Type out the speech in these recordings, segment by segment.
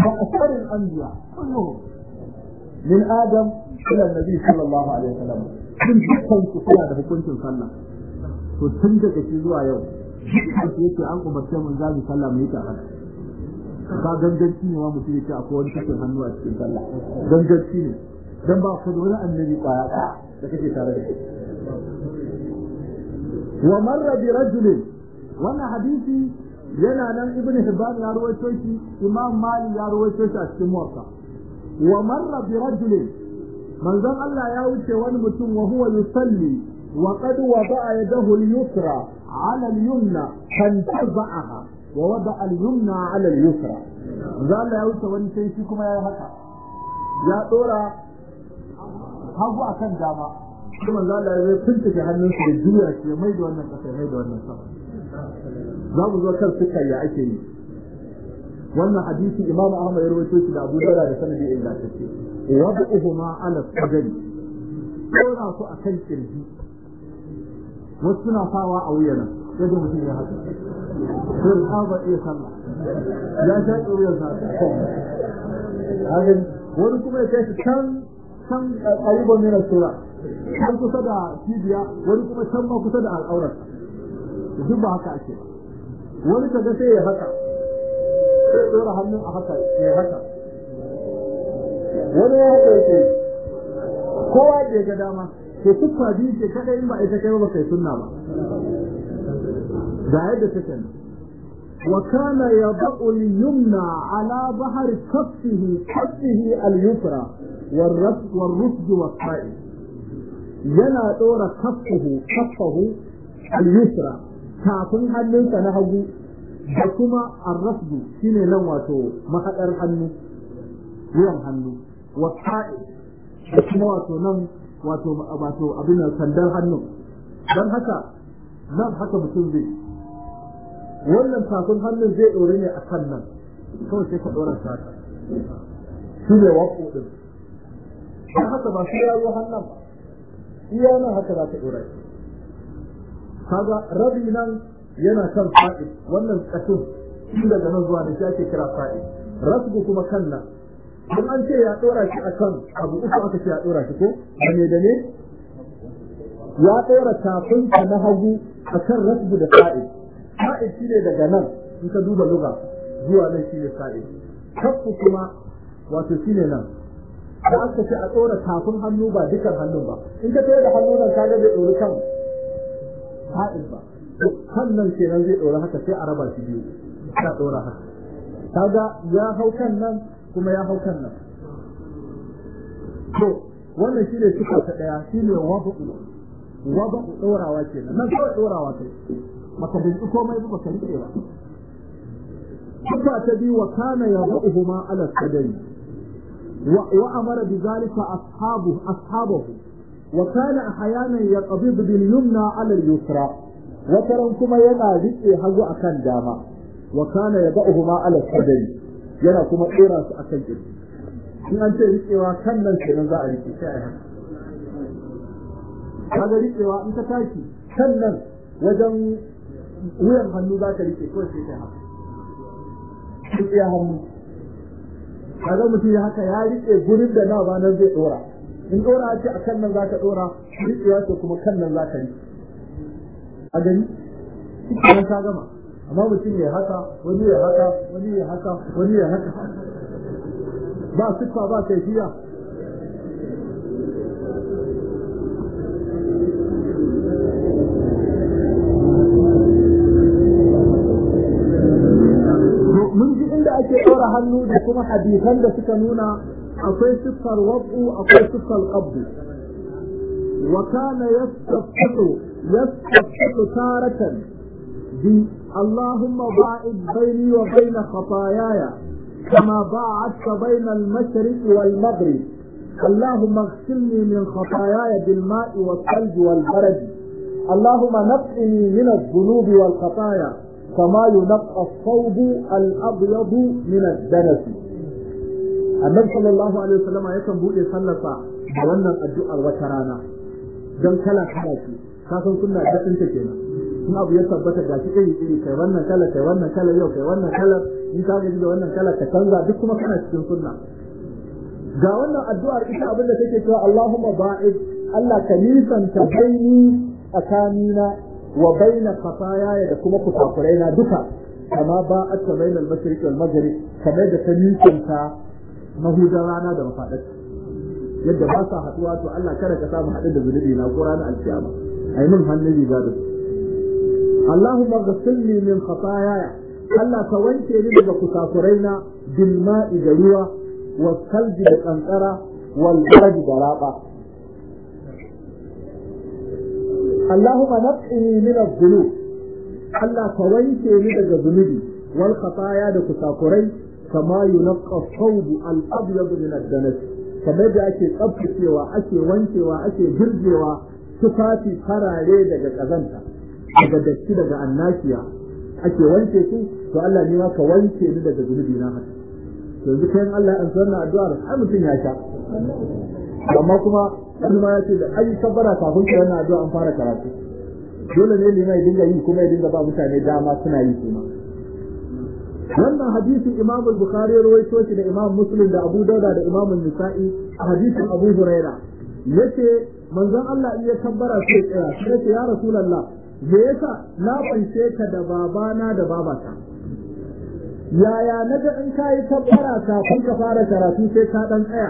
وأكثر الأنبياء كلهم من آدم إلى النبي صلى الله عليه وسلم من dukkan su suna da hukuncin sallah to tun daga shi zuwa yau dukkan su yake an umarce mun za mu sallah mu yi ta haka ka ganganci ne ma mutum yake akwai wani cikin hannu a cikin sallah ganganci ne dan ba ku da wani annabi kwaya da kake tare da shi wa marra bi rajulin wannan hadisi yana nan ibnu hibban ya rawaito shi imam malik ya rawaito shi a cikin muwatta wa marra bi rajulin manzon Allah ya wuce wani mutum wa huwa yusalli wa qad wada'a yadahu al-yusra 'ala al-yumna fantaza'aha wa wada'a al-yumna 'ala al-yusra manzon Allah ya wuce wani sai shi kuma ya haka ya dora hagu akan dama sai manzon Allah ya tuntuke hannunsa da juya shi mai da wannan kasa mai da wannan sama za mu zo kan suka ya ake yi wannan hadisi imam ahmad ya rawaito shi da abu dawud da sanadi ingantacce wad'uhuma ala sadri dora su akan kirji wasu suna sawa a wuyana yadda mutum ya haka sai ka ba iya sallah ya sha ɗoriyar sa hakan wani kuma ya kai shi can can ƙariban mina sura can kusa da cibiya wani kuma can ma kusa da al'aurar duk ba haka ake ba wani kaga sai ya haka sai dora hannun a haka ya haka wani ya haka yake kowa da ga dama to tuffa biyu ce kada in ba ita kai ba kai sunna ba ga yadda take nan wa kana yad'u al-yumna ala bahri kaffihi kaffihi al-yusra والرفض والرفض والصائم yana dora kaffahu kaffahu al-yusra tafin hannunsa na hagu da kuma arrafdu shine nan wato mahaɗar hannu wuyan hannu wasa'i da kuma wato nan wato wato abin sandar hannu don haka nan haka mutum zai wannan tafin hannun zai ɗore ne a kan nan kawai sai ka ɗora shi haka shi ne waƙo ɗin don haka ba shi ya zo hannun ba iya nan haka za ka ɗora shi kaga rabi nan yana kan fa'id wannan kashin shi daga nan zuwa da shi ake kira fa'id rasbu kuma kan nan in an ce ya dora shi akan abu uku aka ce ya dora shi ko da me da ne ya dora tafin ka na hagu akan rasbu da fa'id fa'id shi ne daga nan in ka duba luga zuwa nan shi ne fa'id kafu kuma wato shi ne nan da aka ce a dora tafin hannu ba dukan hannun ba in ka tsaye da hannu nan kaga bai dori kan fa'id ba kan nan kenan zai ɗora haka sai a raba shi biyu ta ɗora haka kaga ya hau kan nan kuma ya hau kan nan to wannan shi ne sifa ta ɗaya shi ne wabu'u wabu'u ɗorawa kenan nan kawai ɗorawa kai maka bin komai ba ka rike ba sifa ta biyu wa kana yabu'uhuma ala sadari wa amara bi zalika ashabu ashabahu wa kana ahyanan yaqbidu bil yumna ala al yusra wataran kuma yana riƙe hagu akan dama wa kana yad'uhuma ala sadri yana kuma tsira su akan kirji in an ce riƙewa kan nan kenan za a riƙe sai a haka kaga riƙewa in ka tashi kan nan wajen wuyan hannu za ka riƙe kawai sai kai haka riƙe hannu kaga mutum ya haka ya riƙe gurin da na ba nan zai ɗora in ɗora ce a kan nan za ka ɗora riƙewa ce kuma kan nan za ka riƙe a gani cikin ta gama amma mutum ya haka wani ya haka wani ya haka wani ya haka ba siffa ba kaifiya mun ji inda ake ɗora hannu da kuma hadisan da suka nuna akwai siffar wabu akwai siffar qabdu wa kana yastafiqu yastafiqu taratan bi اللهم باعد بيني وبين خطاياي كما باعدت بين المشرق والمغرب اللهم اغسلني من خطاياي بالماء والثلج والبرد اللهم نقني من الذنوب والخطايا كما ينقى الثوب الابيض من الدنس annabi sallallahu alaihi wasallam yakan bude sallarsa da wannan addu'ar wata rana dan kala kala ce ka san sunna da ta kenan in abu ya tabbata ga shi iri iri kai wannan kala kai wannan kala yau kai wannan kala in ka gaji da wannan kala ka canza duk kuma kana cikin sunna ga wannan addu'ar ita abinda take cewa Allahumma ba'id Allah ka nisanta baini tsakanina wa baina khatayaya da kuma kusakuraina duka kama ba a ta bainal mashriq wal maghrib kamar da ta nisanta mahudan rana da mafadarta yadda ba sa haduwa to Allah kada ka samu haɗu da zunubi na ko ranar alkiyama ai min hannun riga da Allahumma ghassilni min khataayaya Allah ka wanke ni daga kusakuraina bil ma'i da ruwa wal kalbi da kankara wal barad da raba Allahumma naqini min adh-dhunub Allah ka wanke ni daga zunubi wal khataaya da kusakurai kama yunqqa thawb al-abyad min ad-danas kamar da ake tsaftacewa ake wankewa ake girgewa tufafi farare daga kazanta daga datti daga annashiya ake wanke su to Allah ne ma ka wanke ni daga zunubi na haka to yanzu kai Allah ya ansa wannan addu'ar ai mutum ya sha amma kuma wani ma ya ce da ai kabbara kafin ka wannan addu'a an fara karatu dole ne limai ya dinga yi kuma ya dinga ba mutane dama suna yi kuma wannan hadisin Imam Bukhari ya rawaito shi da Imam Muslim da Abu Dauda da Imam Nisa'i a hadisin Abu Huraira yace manzon Allah in ya kabbara sai tsaya sai yace ya Rasulullah me yasa na fanshe ka da babana da babata yaya naga in kai kabbara kafin ka fara karatu sai ka dan tsaya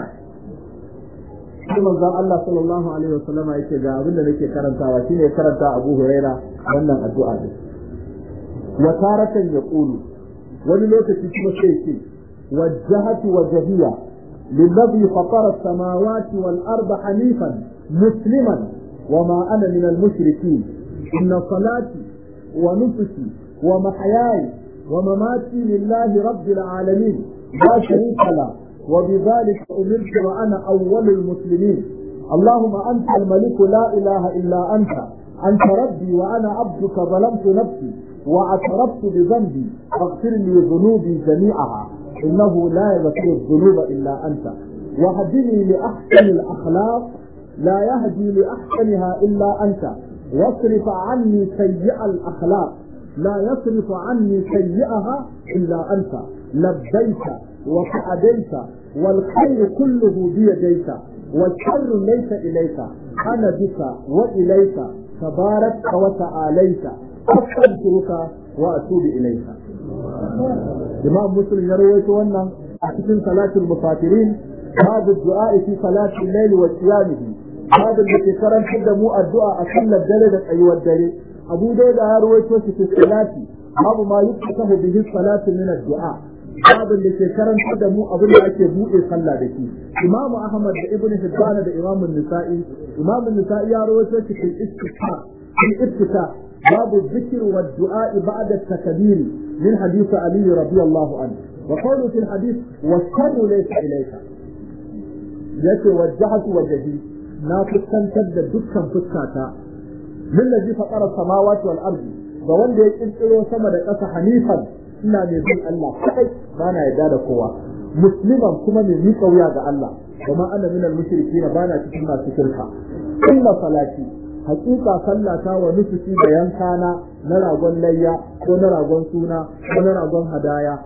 sai manzon Allah sallallahu alaihi wasallama yake ga abin da nake karantawa shine karanta Abu Huraira wannan addu'a din wa taratan yaqulu wani lokaci kuma sai ce wajjahatu wajhiya للذي فطر السماوات والأرض حنيفا مسلما وما أنا من المشركين إن صلاتي ونفسي ومحياي ومماتي لله رب العالمين لا شريك له وبذلك أمرت وأنا أول المسلمين اللهم أنت الملك لا إله إلا أنت أنت ربي وأنا عبدك ظلمت نفسي واعترفت بذنبي فاغفر لي ذنوبي جميعها إنه لا يغفر الذنوب إلا أنت وهدني لأحسن الأخلاق لا يهدي لأحسنها إلا أنت واصرف عني سيئ الأخلاق لا يصرف عني سيئها إلا أنت لبيت وسعديت والخير كله بيديك والشر ليس إليك أنا بك وإليك تبارك وتعاليت أستغفرك وأتوب إليك إمام مسلم يروي wannan a cikin salatul musafirin babu du'a fi salatul layl wa qiyamihi babu da ke karantar da mu addu'a a sallar dare da tsayuwar dare abu dai da ya rawaito shi fi salati babu ma yuftahu bihi salatu min ad-du'a babu da ke karantar da mu abin da ake buɗe sallah da shi imamu ahmad da ibnu hibban da imamu nisa'i imamu nisa'i ya rawaito shi fi istisqa fi ibtita باب الذكر والدعاء بعد التكبير من حديث علي رضي الله عنه وقوله في الحديث والشر ليس إليك يتي وجهت وجهي ناقص تنتد دكا فسكاتا للذي فطر السماوات والأرض ووان دي يكتلو سمد قصة حنيفا إنا نزل الله كأي بانا يداد قوة مسلما كما من يقويا الله وما أنا من المشركين بانا تكما تشركا إن صلاتي hakika sallata wa nufusi da yankana na ragon layya ko na ragon suna ko na ragon hadaya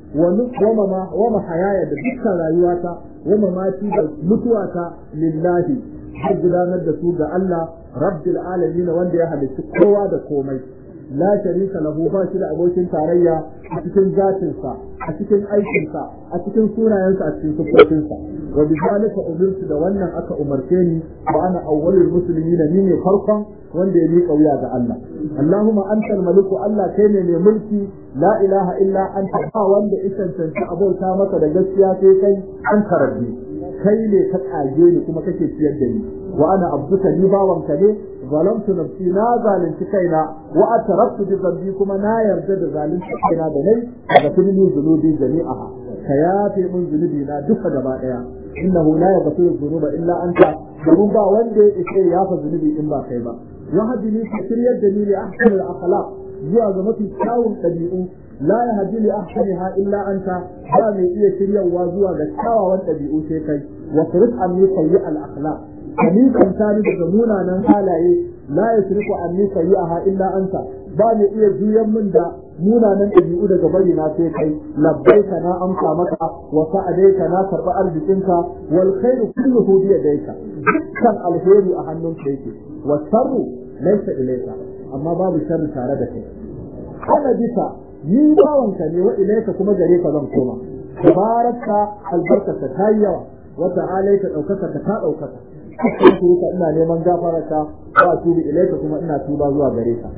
wa mahayaya da dukkan rayuwata wa mamati da mutuwata lillahi har gudanar da su ga Allah rabbil alamin wanda ya halitta kowa da komai la sharika lahu ba shi da abokin tarayya a cikin zatinsa a cikin aikinsa a cikin sunayensa a cikin sifofinsa wa bi zalika umirtu da wannan aka umarce ni wa ana awwalul muslimin ni ne farkon wanda ya miƙa wuya ga Allah Allahumma antal maliku Allah kai ne mai mulki la ilaha illa anta ba wanda isan tantance abauta maka da gaskiya sai kai an karabbi kai ne ka kage ni kuma kake ciyar da ni wa ana abduka ni bawanka ne ظلمت نفسي نا zalunci kaina wa ataraftu bi dhanbi kuma na yarda da zalunci kaina da nai daga tilmi zunubi jami'aha ka yafe mun zunubi na duka gaba daya innahu la yaghfiru dhunuba illa anta domin ba wanda yake yafa zunubi in ba kai ba wa hadini ka shiryar da ni li ahsani al-akhlaq zuwa ga mafi kyawun ɗabi'u la yahdi li ahsaniha illa anta ba mai iya shiryarwa zuwa ga kyawawan ɗabi'u sai kai wa turif anni sayyi al-akhlaq ni kanta ni daga munanan halaye la yasrifu anni sayyi'aha illa anta ba mai iya juyan min da munanan ɗabi'u daga bari na sai kai labbaika na amsa maka wa sa'adaika na karɓi arzikinka wal khairu kulluhu bi yadayka dukkan alheri a hannunka yake wa sharru laysa ilayka amma babu sharri tare da kai ana bisa ni bawanka ne wa ilayka kuma gare ka zan koma tabaraka albarkata ta yi yawa wa ta'ala ta daukaka ta ta daukaka ka ina neman gafararka wa tubi ilayka kuma ina tuba zuwa gare ka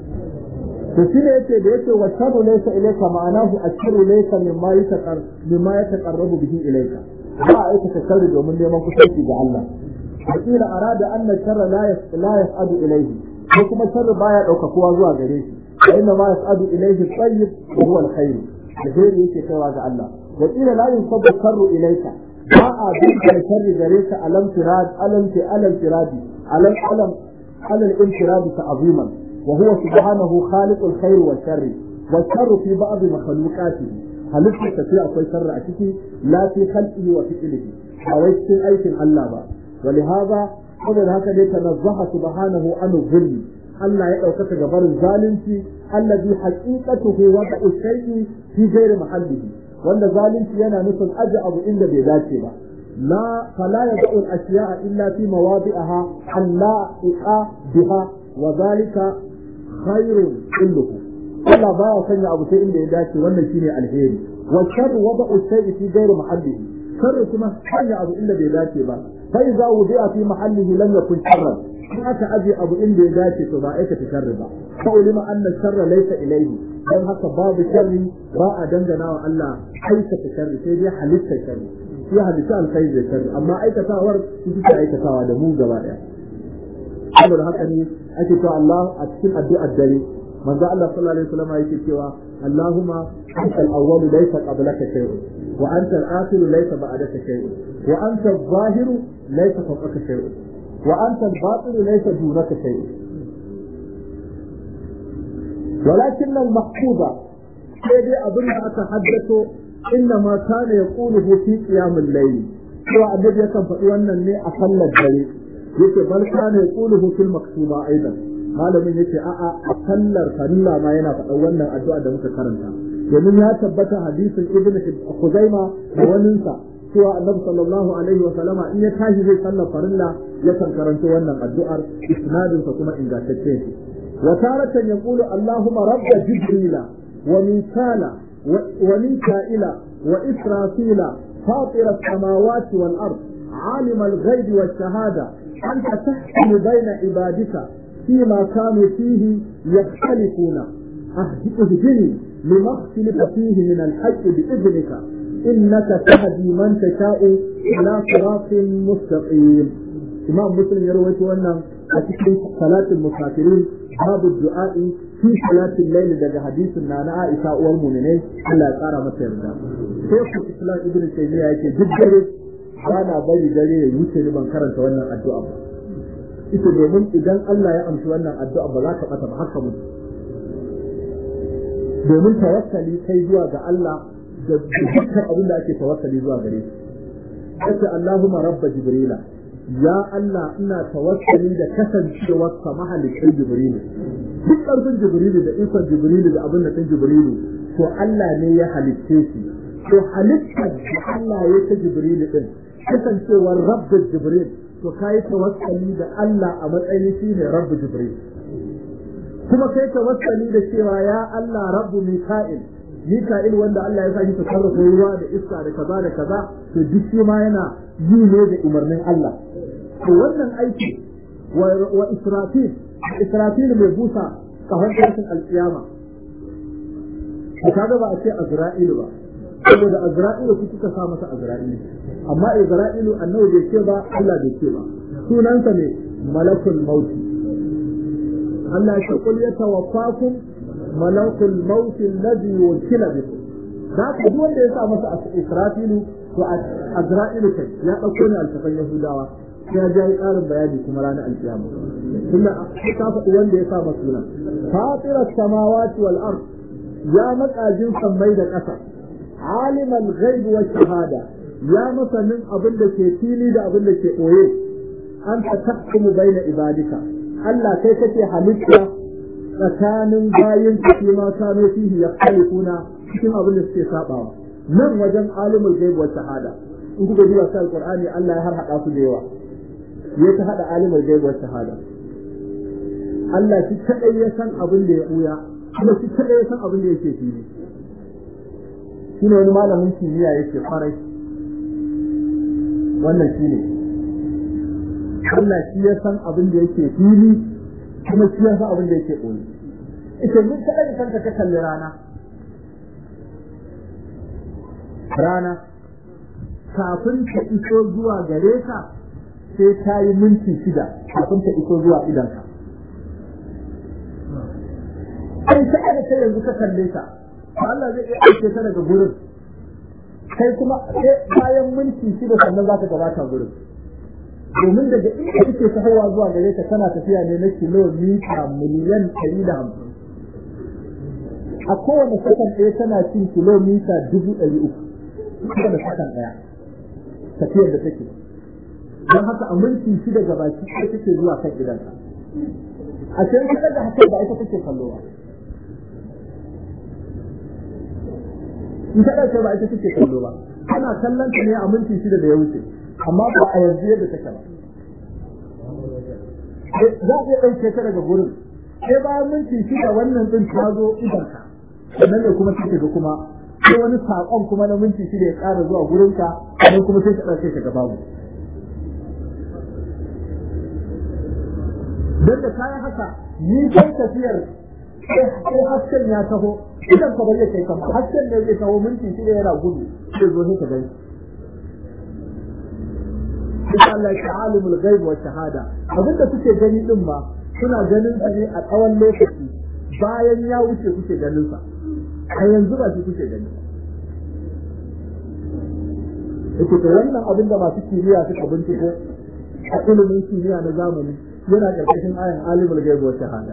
to shi ne yace da yace wa sharru laysa ilayka ma'anahu asharru laysa mimma yataqar mimma yataqarrabu bihi ilayka ba a aikata sharri domin neman kusanci ga Allah wakila arada anna sharra la la yas'adu ilayhi ko kuma sharri baya daukakuwa zuwa gare shi fa inna ma yas'adu ilayhi tayyib wa huwa al-khair alheri yake kaiwa ga Allah wakila la yusabbu sharru ilayka ba a bin sharri gare ka alam tirad alam ti alam tiradi alam alam alal intiradi ta'ziman وهو سبحانه خالق الخير والشر والشر في بعض مخلوقاته هل في akwai شر a ciki لا في خلقه وفعله أو cikin aikin Allah ba ولهذا saboda haka dai tanazzaha subhanahu an zulmi Allah ya ɗaukaka gabarin zalunci allazi haqiqatuhu wa shay'i fi ghairi mahallihi wanda zalunci yana nufin aje abu inda bai dace ba la fala yad'u al-ashya'a illa fi mawadi'aha alla iqa biha wa dhalika khairun kulluhu Allah baya sanya abu sai inda ya dace wannan shine alheri wa sharru wada'u shay'i fi ghairi mahallihi sharru kuma sanya abu inda bai dace ba fa idza wudi'a fi mahallihi lam yakun sharran in aka aje abu inda ya dace to ba aikata sharri ba fa ulima anna sharra laysa ilayhi dan haka babu sharri ba a dangana wa Allah aikata sharri sai dai halitta sharri shi halitta alkhairi da sharri amma aikatawar shi take aikatawa da mu gaba daya saboda haka ne ake cewa Allah a cikin addu'ar dare manzo Allah sallallahu alaihi wasallam yake cewa Allahumma anta al-awwal laysa qablaka shay'un wa anta al-akhir laysa ba'daka shay'un wa anta adh-dhahir laysa fawqaka shay'un wa anta al-batin laysa dunaka shay'un ولكن المحفوظة sai abin da aka haddato inna ma kana yaquluhu fi qiyamil layl to annabi yakan faɗi wannan ne a sallar dare yake bal kana yaquluhu fil maktuba aidan malamin yace a'a a sallar farilla ma yana faɗan wannan addu'a da muka karanta domin ya tabbata hadisin ibn Khuzaima da waninsa cewa annabi sallallahu alaihi wa sallama in ya tashi zai sallar farilla ya kan karanta wannan addu'ar isnadin sa kuma ingantacce ne wa taratan yaqulu allahumma rabb jibrila wa mikala wa mika'ila wa israfila فاطر السماوات والأرض عالم الغيب والشهادة أنت تحكم بين عبادك فيما كانوا فيه يختلفون اهدني لما اختلف فيه من الحق بإذنك إنك تهدي من تشاء إلى صراط مستقيم إمام مسلم يروي أن أتكلم صلاة المسافرين باب الدعاء في صلاة الليل دجا حديث نانا عائشة والمؤمنين الله يقرأ متى يرجع شيخ الإسلام ابن تيمية يقول جدا bana bari dare ya wuce ni ban karanta wannan addu'a ba ita domin idan Allah ya amshi wannan addu'a ba za ka bata ba haka mutu domin tawakkali kai zuwa ga Allah da dukkan abin da ake tawakkali zuwa gare shi kace Allahumma rabba jibrila ya Allah ina tawakkali da kasancewar sa mahalicin jibrilu duk ƙarfin jibrilu da ikon jibrilu da abin da ɗin jibrilu to Allah ne ya halicce shi to halittar da Allah ya ta jibrilu din kasancewar rabbi jibril to kai tawakkali da Allah a matsayin shi ne rabbi jibril kuma kai tawakkali da cewa ya Allah rabbu mika'il mika'il wanda Allah ya saki tasarrufa ruwa da iska da kaza da kaza to duk shi ma yana yi ne da umarnin Allah to wannan aiki wa israfil israfil mai busa kahon tashin alkiyama kaga ba a ce azra'ilu ba saboda azra'ilu ku kuka sa masa azra'ilu amma izra'ilu annabi bai ce ba Allah bai ce ba sunansa ne malakul mauti Allah ya kul ya tawaffakum malakul mauti alladhi wukila bikum da ka duk wanda ya sa masa isra'ilu to azra'ilu kai ya dauko ne altafan yahudawa sai ya ji ƙarin bayani kuma ranar alkiyama tunda ka faɗi wanda ya sa masa sunan fatiras samawati wal ard ya makajin sammai da ƙasa عالم الغيب والشهادة يا مثلا أبن لك فيني دا أبن لك أويه أنت تحكم بين عبادك ألا كيف حمدك tsakanin bayin su ma kano fihi ya kuna cikin abin da suke sabawa nan wajen alimul gaibu wa shahada in kuka duba sai alqur'ani Allah ya harhaɗa su da yawa ya ta hada alimul gaibu wa shahada Allah shi kadai ya san abin da ya buya kuma shi kadai ya san abin da yake fili shine wani malamin kimiyya yake farai wannan shine Allah shi ya san abin da yake fili kuma shi ya san abin da yake boye ita mun kada da kanka ka kalli rana rana kafin ta iso zuwa gare ka sai ta yi minti shida kafin ta iso zuwa idanka kai ta aka sai yanzu ka kalle ta Allah zai iya aike ta daga gurin kai kuma bayan minti shida sannan za ka gabata gurin domin daga inda kake tahowa zuwa gare ka tana tafiya ne na kilomita miliyan ɗari da hamsin a kowane sakan ɗaya tana cin kilomita dubu ɗari uku kowane sakan ɗaya tafiyar da take don haka a minti shida gabaki ɗaya take zuwa kan gidanka a can kusa da haka ba ita take kallo ba in ta ɗauke ba ita take kallo ba ana kallon ta ne a minti shida da ya wuce amma ba a yanzu yadda take ba za a iya ɗauke ta daga gurin sai bayan minti shida wannan ɗin ta zo idanka sannan ne kuma take ga kuma sai wani saƙon kuma na minti shida ya ƙara zuwa gurinka sannan kuma sai ka ɗauke ta gaba mu don da kayan haka ni kan tafiyar sai hasken ya taho idan ka bari kai kama hasken ne zai taho minti shida yana gudu sai zo sai ka gani sai Allah ya alimul ghaib wa shahada abinda kuke gani din ma suna ganin sa ne a tsawon lokaci bayan ya wuce kuke ganin sa a yanzu ba shi kuke gani yake to wannan abinda masu kimiyya suka binciko a ilimin kimiyya na zamani yana ƙarƙashin ayan alimul ghaib wa shahada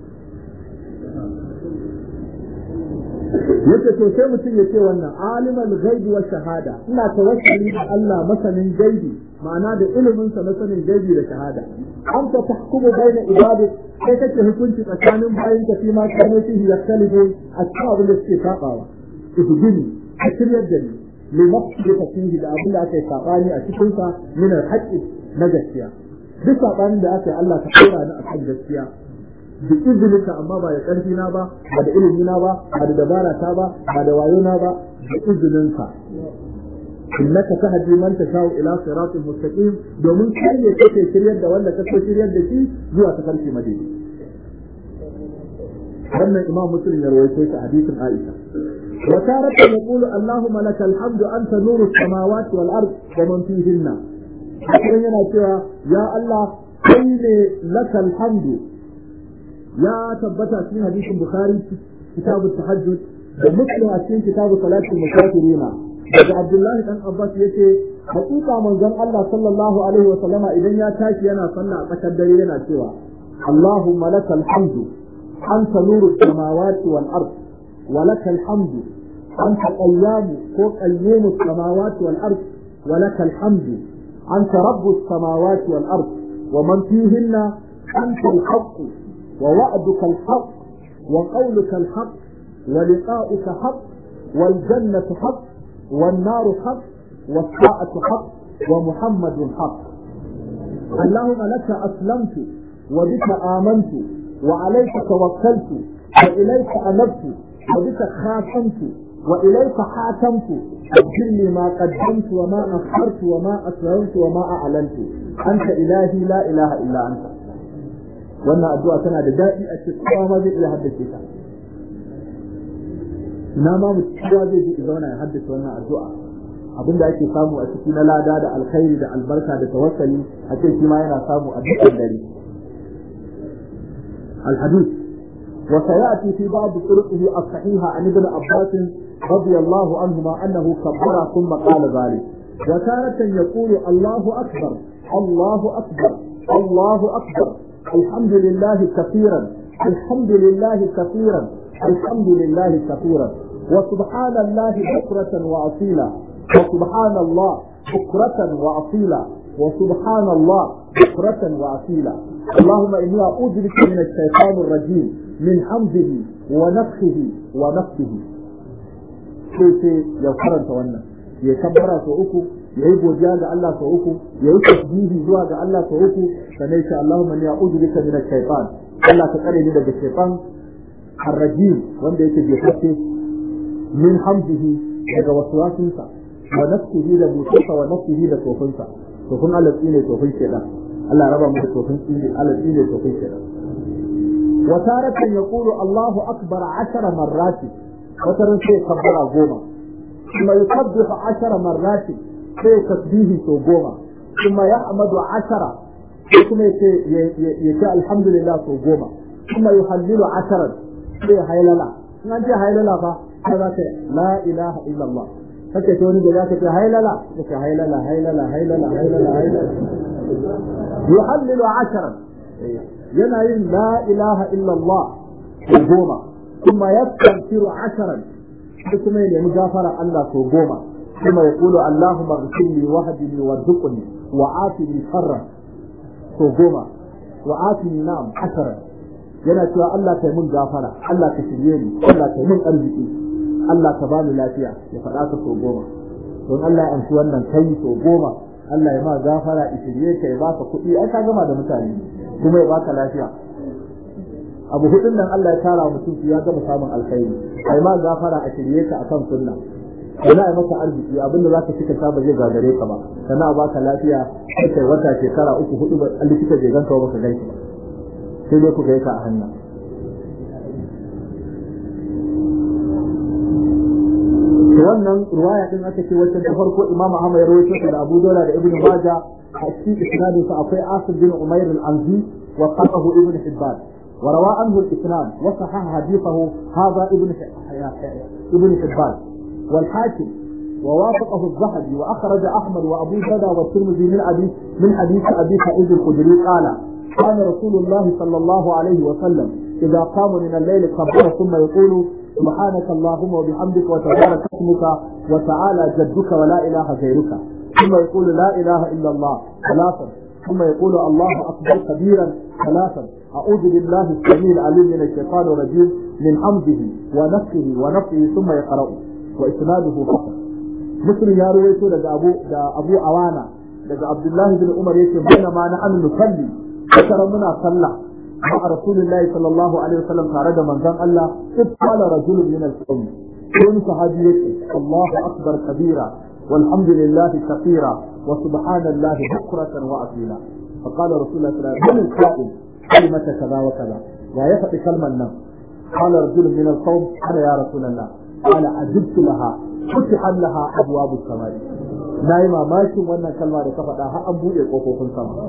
yace to sai mutum ya ce wannan alimul ghaibi wa shahada ina tawassuli da Allah masanin gaibi ma'ana da ilimin sa na sanin gaibi da shahada an ta tahkumu baina ibadi sai kake hukunci tsakanin bayin ka fi ma kanu fihi yaktalifu a cikin abin da suke sabawa ihdini a shiryar da ni li maqsidi fihi da abin da aka yi sabani a cikin sa min al na gaskiya duk sabanin da aka yi Allah ka kora ni akan gaskiya da izininka amma ba da ƙarfi na ba ba da ilimi na ba ba da dabara ta ba ba da wayo na ba da izininka innaka tahdi man tashau ila siratin mustaqim domin kai ne kake shiryar da wanda kake shiryar da shi zuwa ta farki madina wannan imam muslim ya rawaito ta hadisin aisha wa tarata yaqulu allahumma lakal hamdu anta nuru samawati wal ard wa man fihinna hakan yana cewa ya allah kai ne lakal hamdu ya tabbata cikin hadisin bukhari kitabu tahajjud da muslim a cikin kitabu salatul musafirina daga abdullahi dan abbas yace hakika manzon Allah sallallahu alaihi wa sallama idan ya tashi yana sallah a tsakar dare yana cewa Allahumma lakal hamdu anta nuru samawati wal ard wa lakal hamdu anta qayyamu ko qayyumu samawati wal ard wa lakal hamdu anta rabbus samawati wal ard wa man fihinna anta al-haqq ووعدك الحق وقولك الحق ولقاؤك حق والجنة حق والنار حق والساعة حق ومحمد حق اللهم لك أسلمت وبك آمنت وعليك توكلت وإليك أنبت وبك خاتمت وإليك حاكمت أجل لي ما قدمت وما أخرت وما أسررت وما أعلنت أنت إلهي لا إله إلا أنت wannan addu'a tana da daɗi a cikin kowa ma zai iya haddace ta ina ma mu kowa zai ji zauna ya haddace wannan addu'a abinda ake samu a ciki na lada da alkhairi da albarka da tawakkali a ce shi ma yana samu a dukkan dare الحديث وسيأتي في بعض طرقه الصحيحة عن ابن عباس رضي الله عنهما أنه كبر ثم قال ذلك وتارة يقول الله أكبر الله أكبر الله أكبر الحمد لله كثيرا الحمد لله كثيرا الحمد لله كثيرا وسبحان الله بكرة وأصيلا وسبحان الله بكرة وأصيلا وسبحان الله بكرة وأصيلا اللهم إني أعوذ بك من الشيطان الرجيم من حمزه ونفخه ونفسه sai sai ya karanta wannan ya kabbara sau uku ya yi godiya ga Allah sau uku ya yi tasbihi zuwa ga Allah sau uku sannan sai Allahumma inni a'udhu bika min ash-shaytan Allah ka tsare ni daga shaytan ar-rajim wanda yake jefafe min hamzihi daga waswasinsa wa nafsihi da mutunsa wa nafsihi da tofinsa tofin Allah tsine tofin shedan Allah raba mu da tofin tsine Allah tsine tofin shedan wa taratan yaqulu Allahu akbar 10 marrati wata ran sai kabbara goma kuma yukabbihu 10 marrati sai tasbihi so goma kuma yahmadu 10 sai kuma yace yace alhamdulillah so goma kuma yuhallilu 10 sai haylala in an ce haylala fa sai za ka la ilaha illallah kake ce wani da za ka ce hailala kake hailala hailala hailala hailala hailala yuhallilu asharan yana yin la ilaha illallah ko goma kuma yastanfiru asharan sai kuma ya nemi gafara Allah ko goma kuma ya kulu Allahumma ghfirli wahdini warzuqni wa afini sharra ko goma wa afini na'am asharan yana cewa Allah kai mun gafara Allah ka shirye ni Allah kai mun arziki Allah ka bani lafiya ya faɗa ka so goma don Allah ya amshi wannan kai so goma Allah ya ma gafara ya shirye ka ya baka kuɗi ai ka gama da mutane kuma ya baka lafiya abu hudun nan Allah ya tara mutum ya gama samun alkhairi ai ma gafara a shirye ka akan sunna kana ai maka arziki abinda zaka cika ta ba zai gagare ka ba kana a baka lafiya sai kai wata shekara uku hudu ba likita bai ganka ba ka ganki sai dai ku ga ka a hannun wannan ruwaya din aka ce wacce da farko Imam Ahmad ya rawaito ta da Abu Dawud da Ibn Majah a cikin isnadin sa akwai Asif bin Umair al-Anzi wa qatahu Ibn Hibban wa rawa anhu al-Islam wa sahah hadithahu hadha Ibn Ibn Hibban wal Hakim ووافقه الذهبي واخرج احمد وابو داود والترمذي من حديث من حديث ابي سعيد الخدري قال كان رسول الله صلى الله عليه وسلم اذا قام من الليل كبر ثم يقول سبحانك اللهم وبحمدك وتبارك اسمك وتعالى جدك ولا اله غيرك ثم يقول لا اله الا الله ثلاثا ثم يقول الله اكبر كبيرا ثلاثا اعوذ بالله السميع العليم من الشيطان الرجيم من حمده ونفسه ونفسه ثم يقرا واسناده فقط مسلم يا رويته daga abu da abu awana daga abdullahi bin umar yace baina ma na an nusalli kasara muna sallah مع رسول الله صلى الله عليه وسلم تارد من ذن الله إذ قال رجل من القوم كون صحابي الله أكبر كبيرا والحمد لله كثيرا وسبحان الله بكرة وأصيلا فقال رسول الله صلى الله عليه وسلم من القائل كلمة كذا وكذا لا يفعل كلمة النم قال رجل من القوم أنا يا رسول الله قال عجبت لها فتح لها أبواب السماء نايما ماشي وانا كلمة كفتا ها أبو يقوفوا في السماء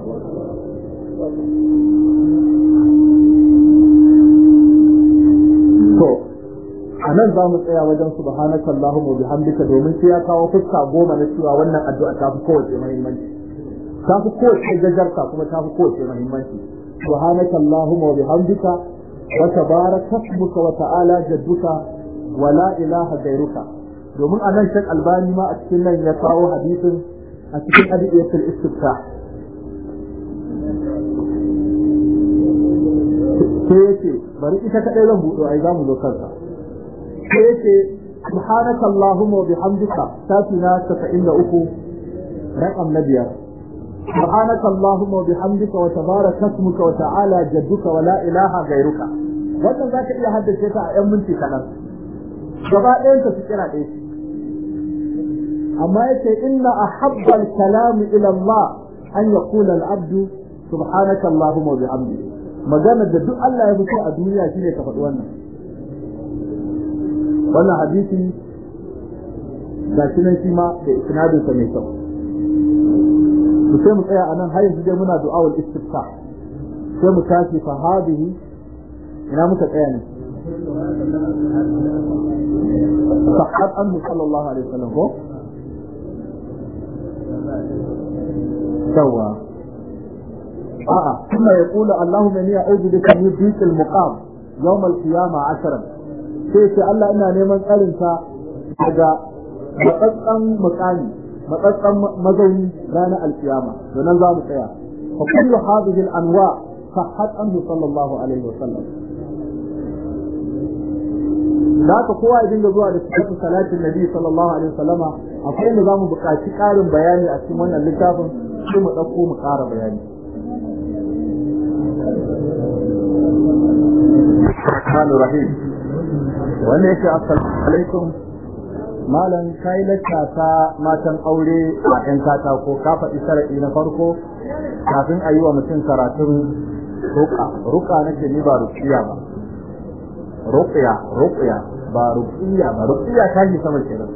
to a nan za mu tsaya wajen subhanaka Allahumma bihamdika domin sai ya kawo fuska goma na cewa wannan addu'a ta fi kowace muhimmanci ta fi kowace gajarta kuma ta fi kowace muhimmanci subhanaka Allahumma wa bihamdika wa tabaraka ismuka wa ta'ala jadduka wa la ilaha ghairuka domin a nan shan albani ma a cikin nan ya kawo hadisin a cikin adiyatul istiftah sai yace bari ita kadai zan buɗo ai zamu zo kansa sai yace subhanaka allahumma wa bihamdika satina 73 raqam na biyar subhanaka allahumma wa bihamdika wa tabaraka ismuka wa ta'ala jadduka wa la ilaha ghairuka wannan zaka iya haddace ta a yan minti kaɗan gaba ɗayan ta su kira ɗaya amma yace inna ahabba al-kalam ila Allah an yaqula al-abdu subhanaka allahumma wa bihamdika magana da duk Allah ya fito a duniya shine ka faɗi wannan wannan hadisi ga shi nan shi ma da isnadin sa mai kyau mu sai mu tsaya anan har yanzu dai muna du'awul istifta sai mu tashi fa hadihi ina muka tsaya ne sahhat anhu sallallahu alaihi wasallam ko سوى آه ثم يقول اللهم إني أعوذ بك من ضيق المقام يوم القيامة عشرا sai Allah ina neman tsarinsa daga matsatsan makami matsatsan mazauni ranar alkiyama to nan za mu tsaya فكل هذه الأنواع صحت عنه صلى الله عليه وسلم da ka kowa ya dinga zuwa da sifatu salatin nabi sallallahu alaihi wasallama akwai inda zamu buƙaci ƙarin bayani a cikin wannan littafin sai mu ɗauko mu ƙara bayani Rahman Rahim wanda yake assalamu alaikum malam kai lacca ta matan aure a ƴan katako ka faɗi sharaɗi na farko kafin a yi wa mutum karatun ruka ruka nake ni ba rukiya ba ruqya ruqya ba ruqya ba ruqya ta yi sama kenan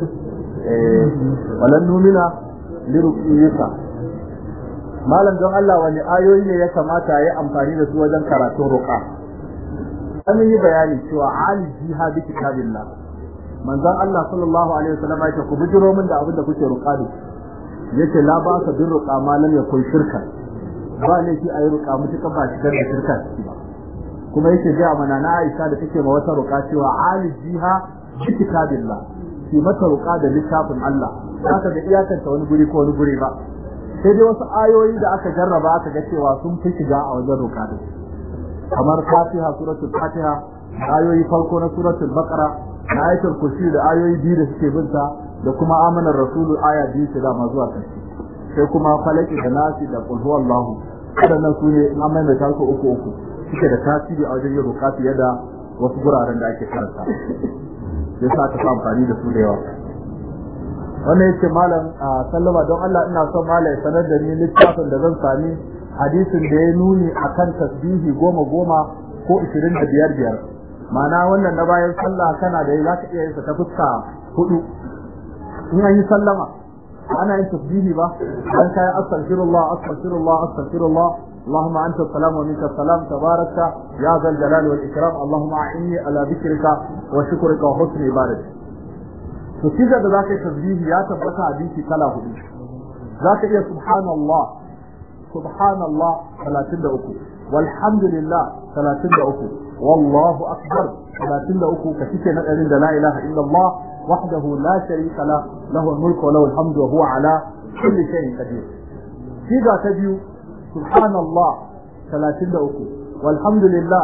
eh walan numina li ruqyika malam don Allah wani ayoyi ne ya kamata ya amfani da su wajen karatun ruqa an yi bayani cewa aliji ha bi kitabillah manzon Allah sallallahu alaihi wasallam ya ce ku bijiro min da abin da kuke ruqa da yace la ba ka bin ruqa malam ya kun shirka ba ne shi ayi ruqa mutuka ba shi da shirka ba kuma yake ga mana na Aisha da take ma wata ruqa cewa alijiha bi kitabillah shi mata ruqa da littafin Allah haka da iyakanta wani guri ko wani guri ba sai dai wasu ayoyi da aka jarraba aka ga cewa sun fi shiga a wajen ruqa din kamar Fatiha suratul Fatiha ayoyi farko na suratul Baqara da ayatul kursi da ayoyi biyu da suke binta da kuma amanar rasulu aya biyu ce da zuwa karshe sai kuma falaki da nasi da qul huwallahu wadannan su ne an maimaita su uku uku suke da tasiri a wajen yin ruka fiye da wasu guraren da ake karanta sai sa ta amfani da su da yawa wannan yace malam sallama don Allah ina son malam ya sanar da ni littafin da zan sami hadisin da ya nuni akan tasbihi goma goma ko ishirin da biyar biyar ma'ana wannan na bayan sallah kana da za ka iya yin sa ta fuska hudu in an yi sallama ana yin tasbihi ba dan kai astaghfirullah astaghfirullah astaghfirullah اللهم انت السلام ومنك السلام تبارك يا ذا الجلال والاكرام اللهم اعني على ذكرك وشكرك وحسن عبادتك to kiza da zaka yi tasbihi ya tabbata a dinki kala hudu zaka iya subhanallah subhanallah 33 walhamdulillah 33 wallahu akbar 33 ka kike na ɗarin da la ilaha illallah wahdahu la sharika la lahu al-mulku wa lahu al-hamdu wa huwa ala kulli shay'in qadir kiza ta biyu subhanallah 33 walhamdulillah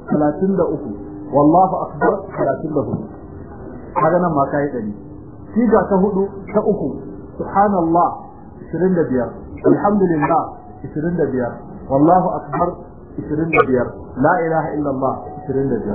33 wallahu akbar 34 kaga nan ma kai dari siga ta hudu ta uku subhanallah 25 alhamdulillah 25 wallahu akbar 25 la ilaha illallah 25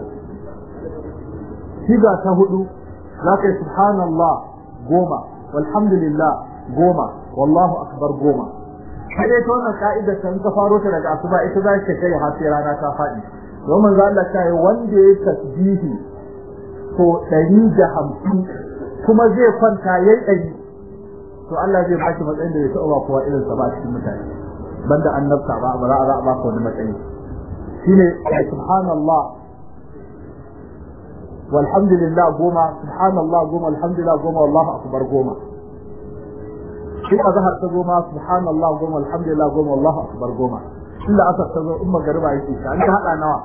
siga ta hudu zaka subhanallah goma walhamdulillah goma wallahu akbar goma sai ta wannan ka'ida ta ka faro ta daga asuba ita za ka kai har sai rana ta faɗi don manzo Allah ta yi wanda ya tasbihi to ɗari da hamsin kuma zai kwanta ya yi ɗari to Allah zai ba shi matsayin da ya taɓa ba kowa irinsa ba a cikin mutane banda annabta ba ba za a ba ka wani matsayi shine subhanallah walhamdulillah goma subhanallah goma alhamdulillah goma wallahu akbar goma shi azhar ta goma subhanallah goma alhamdulillah goma wallahu akbar goma illa asar ta zo in magariba yake ta an hada nawa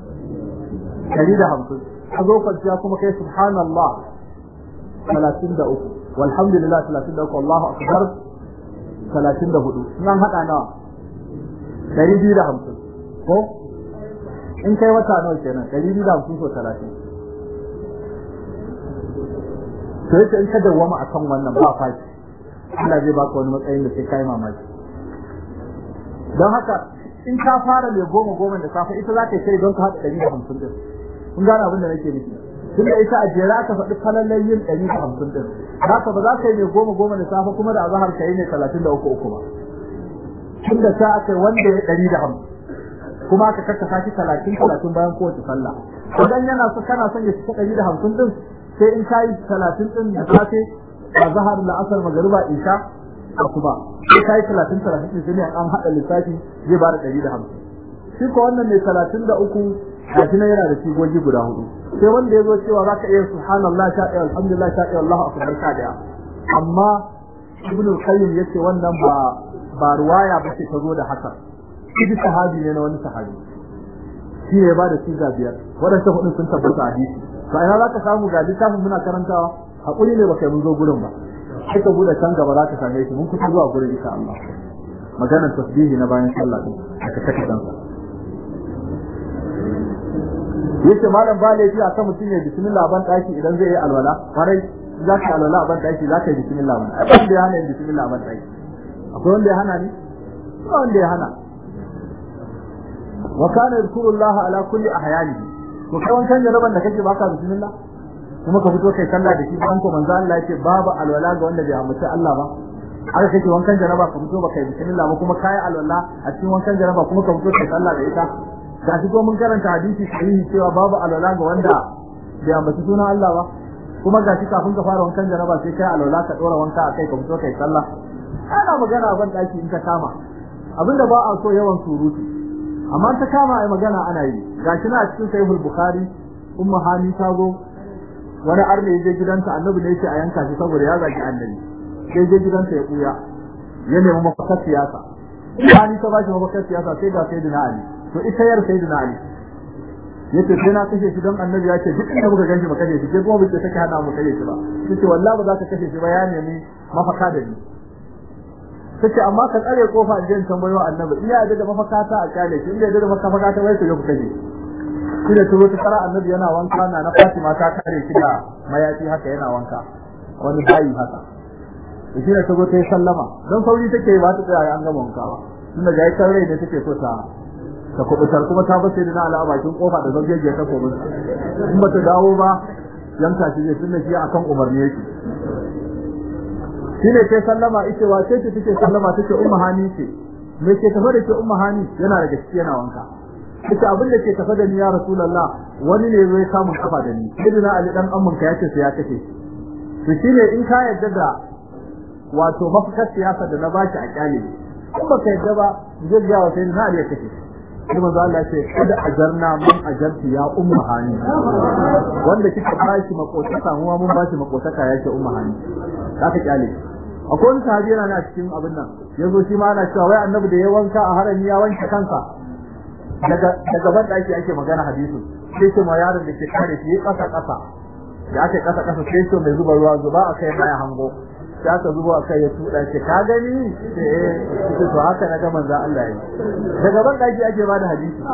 150 a zo kwanciya kuma kai subhanallah 33 walhamdulillah 33 Allahu akbar 34 nan hada nawa 250 ko in kai wata nawa kenan 250 so 30 to yake in ka dawwama akan wannan ba fashi Allah zai baka wani matsayin da sai kai mamaki don haka in ka fara mai goma goma da safe ita za ka yi don ka haɗa 150 din kun gane abin da nake nufi tun da ita a jera aka faɗi falalan yin ɗari da hamsin ɗin haka ba za ka yi mai goma goma da safe kuma da azahar ka yi ne talatin da uku uku ba tun da ta aka wanda ya ɗari da hamsin kuma aka karkasa shi talatin talatin bayan kowace sallah idan yana so kana son ya cika ɗari da hamsin ɗin sai in ka yi talatin ɗin da safe azahar la'asar magariba isha a kuma sai ka yi talatin talatin ɗin sai ne an haɗa lissafi zai ba da ɗari da hamsin shi ko wannan ne talatin da uku gashi nan yana da sigogi guda hudu sai wanda ya zo cewa za ka iya subhanallah sha ɗaya alhamdulillah sha ɗaya Allahu akbar sha ɗaya amma ibn al-qayyim yace wannan ba ba ruwaya ba ce ta zo da haka shi sahabi ne na wani sahabi shi ne ba da siga biyar waɗanda hudun sun tabbata hadisi to ina za ka samu ga littafin muna karantawa hakuri ne baka mun zo gurin ba sai ka bude can gaba za ka same shi mun kusa zuwa gurin insha Allah maganar tasbihi na bayan sallah din aka saka kansa yace malam ba laifi a kan mutum ya bismillah ban daki idan zai yi alwala farai za ka alwala ban daki za ka yi bismillah ban ai ban da ya hana yin bismillah ban daki akwai wanda ya hana ni ba wanda ya hana wa kana yadhkurullaha ala kulli ahyanihi to kai wankan jaraban da kake baka bismillah kuma ka fito kai sallah da shi ban ko manzo Allah yake babu alwala ga wanda bai ambaci Allah ba har kake wankan jaraba ka fito baka yi bismillah ba kuma kai alwala a cikin wankan jaraba kuma ka fito kai sallah da ita ga shi ko mun karanta hadisi sahihi cewa babu alwala ga wanda bai ambaci sunan Allah ba kuma ga shi kafin ka fara wankan jaraba sai kai alwala ka dora wanka akai ka fito kai sallah ana magana ban daki in ta kama abinda ba a so yawan surutu amma ta kama ai magana ana yi gashi na cikin sahihul bukhari ummu hani ta zo wani arne je gidanta annabi ne yake a yanka shi saboda ya zagi annabi sai je gidanta ya kuya ya nemi mafakar siyasa hani ta bashi mafakar siyasa sai ga sayyidina ali to ita yar sayyidina ali yace sai na kashe shi don annabi ya ce duk inda muka ganshi ba kashe shi sai kuma bai take hana mu kashe shi ba yace wallahi ba za ka kashe shi ba ya nemi mafaka da ni tace amma ka tsare kofa in je in tambayo annabi in ya yarda da mafaka ta a kyale shi in ya yarda da mafaka ta wai ku je ku kashe shi da turo ta fara annabi yana wanka na na Fatima ta kare shi da mayafi haka yana wanka wani bayi haka to shi da tago ta yi sallama don sauri take ba ta tsaya an gama wanka ba tunda ga yakan rai da take so ta ta kubutar kuma ta bace da na ala bakin kofa da zan ta kobin in ba ta dawo ba yanka shi zai tunda shi akan umarni yake shine sai sallama ita wa sai take sallama take ummu hani ce me ke tafa da ke ummu hani yana da gaskiya yana wanka ita abin da ke tafa da ni ya rasulullah wani ne zai samu kafa da ni sayyidina ali dan amman ka yace sai ya kace to shine in ka yadda da wato mafakar siyasa da na baki a kyale in baka yadda ba zai ga wa sayyidina ali ya kace sai manzo Allah ce kada ajarna mun ajarti ya ummu hani wanda kika bashi makotaka mu mun bashi makotaka yake ummu hani zaka kyale akwai wani sahabi yana na cikin abin nan yazo shi ma ana cewa wai annabi da ya wanka a harami ya wanke kansa daga daga ban daki ake magana hadisi sai ce ma yaron da ke kare shi kasa kasa da ake kasa kasa sai ce mai zuba ruwa zuba akai baya hango sai aka zubo akai ya tuda ce ka gani eh to haka na ga manzo Allah yi daga ban daki ake bada hadisi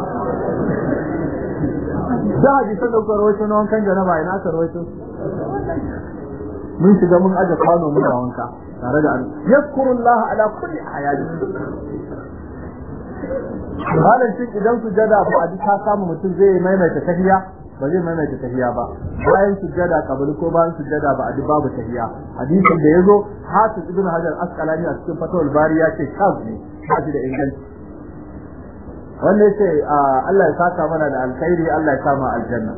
da hadisan da rawaito na wankan janaba ina aka rawaito mun shiga mun aje kwano muna wanka tare da yazkurullah ala kulli ayati halin shi idan sujada ba a ka samu mutum zai maimaita tahiyya ba zai maimaita tahiyya ba bayan sujada kabari ko bayan sujada ba a duk babu tahiyya hadisin da yazo hafiz ibn hajar asqalani a cikin fatawul bari ya ce kaz ne haji da inganci wanda yace Allah ya saka mana da alkhairi Allah ya kama aljanna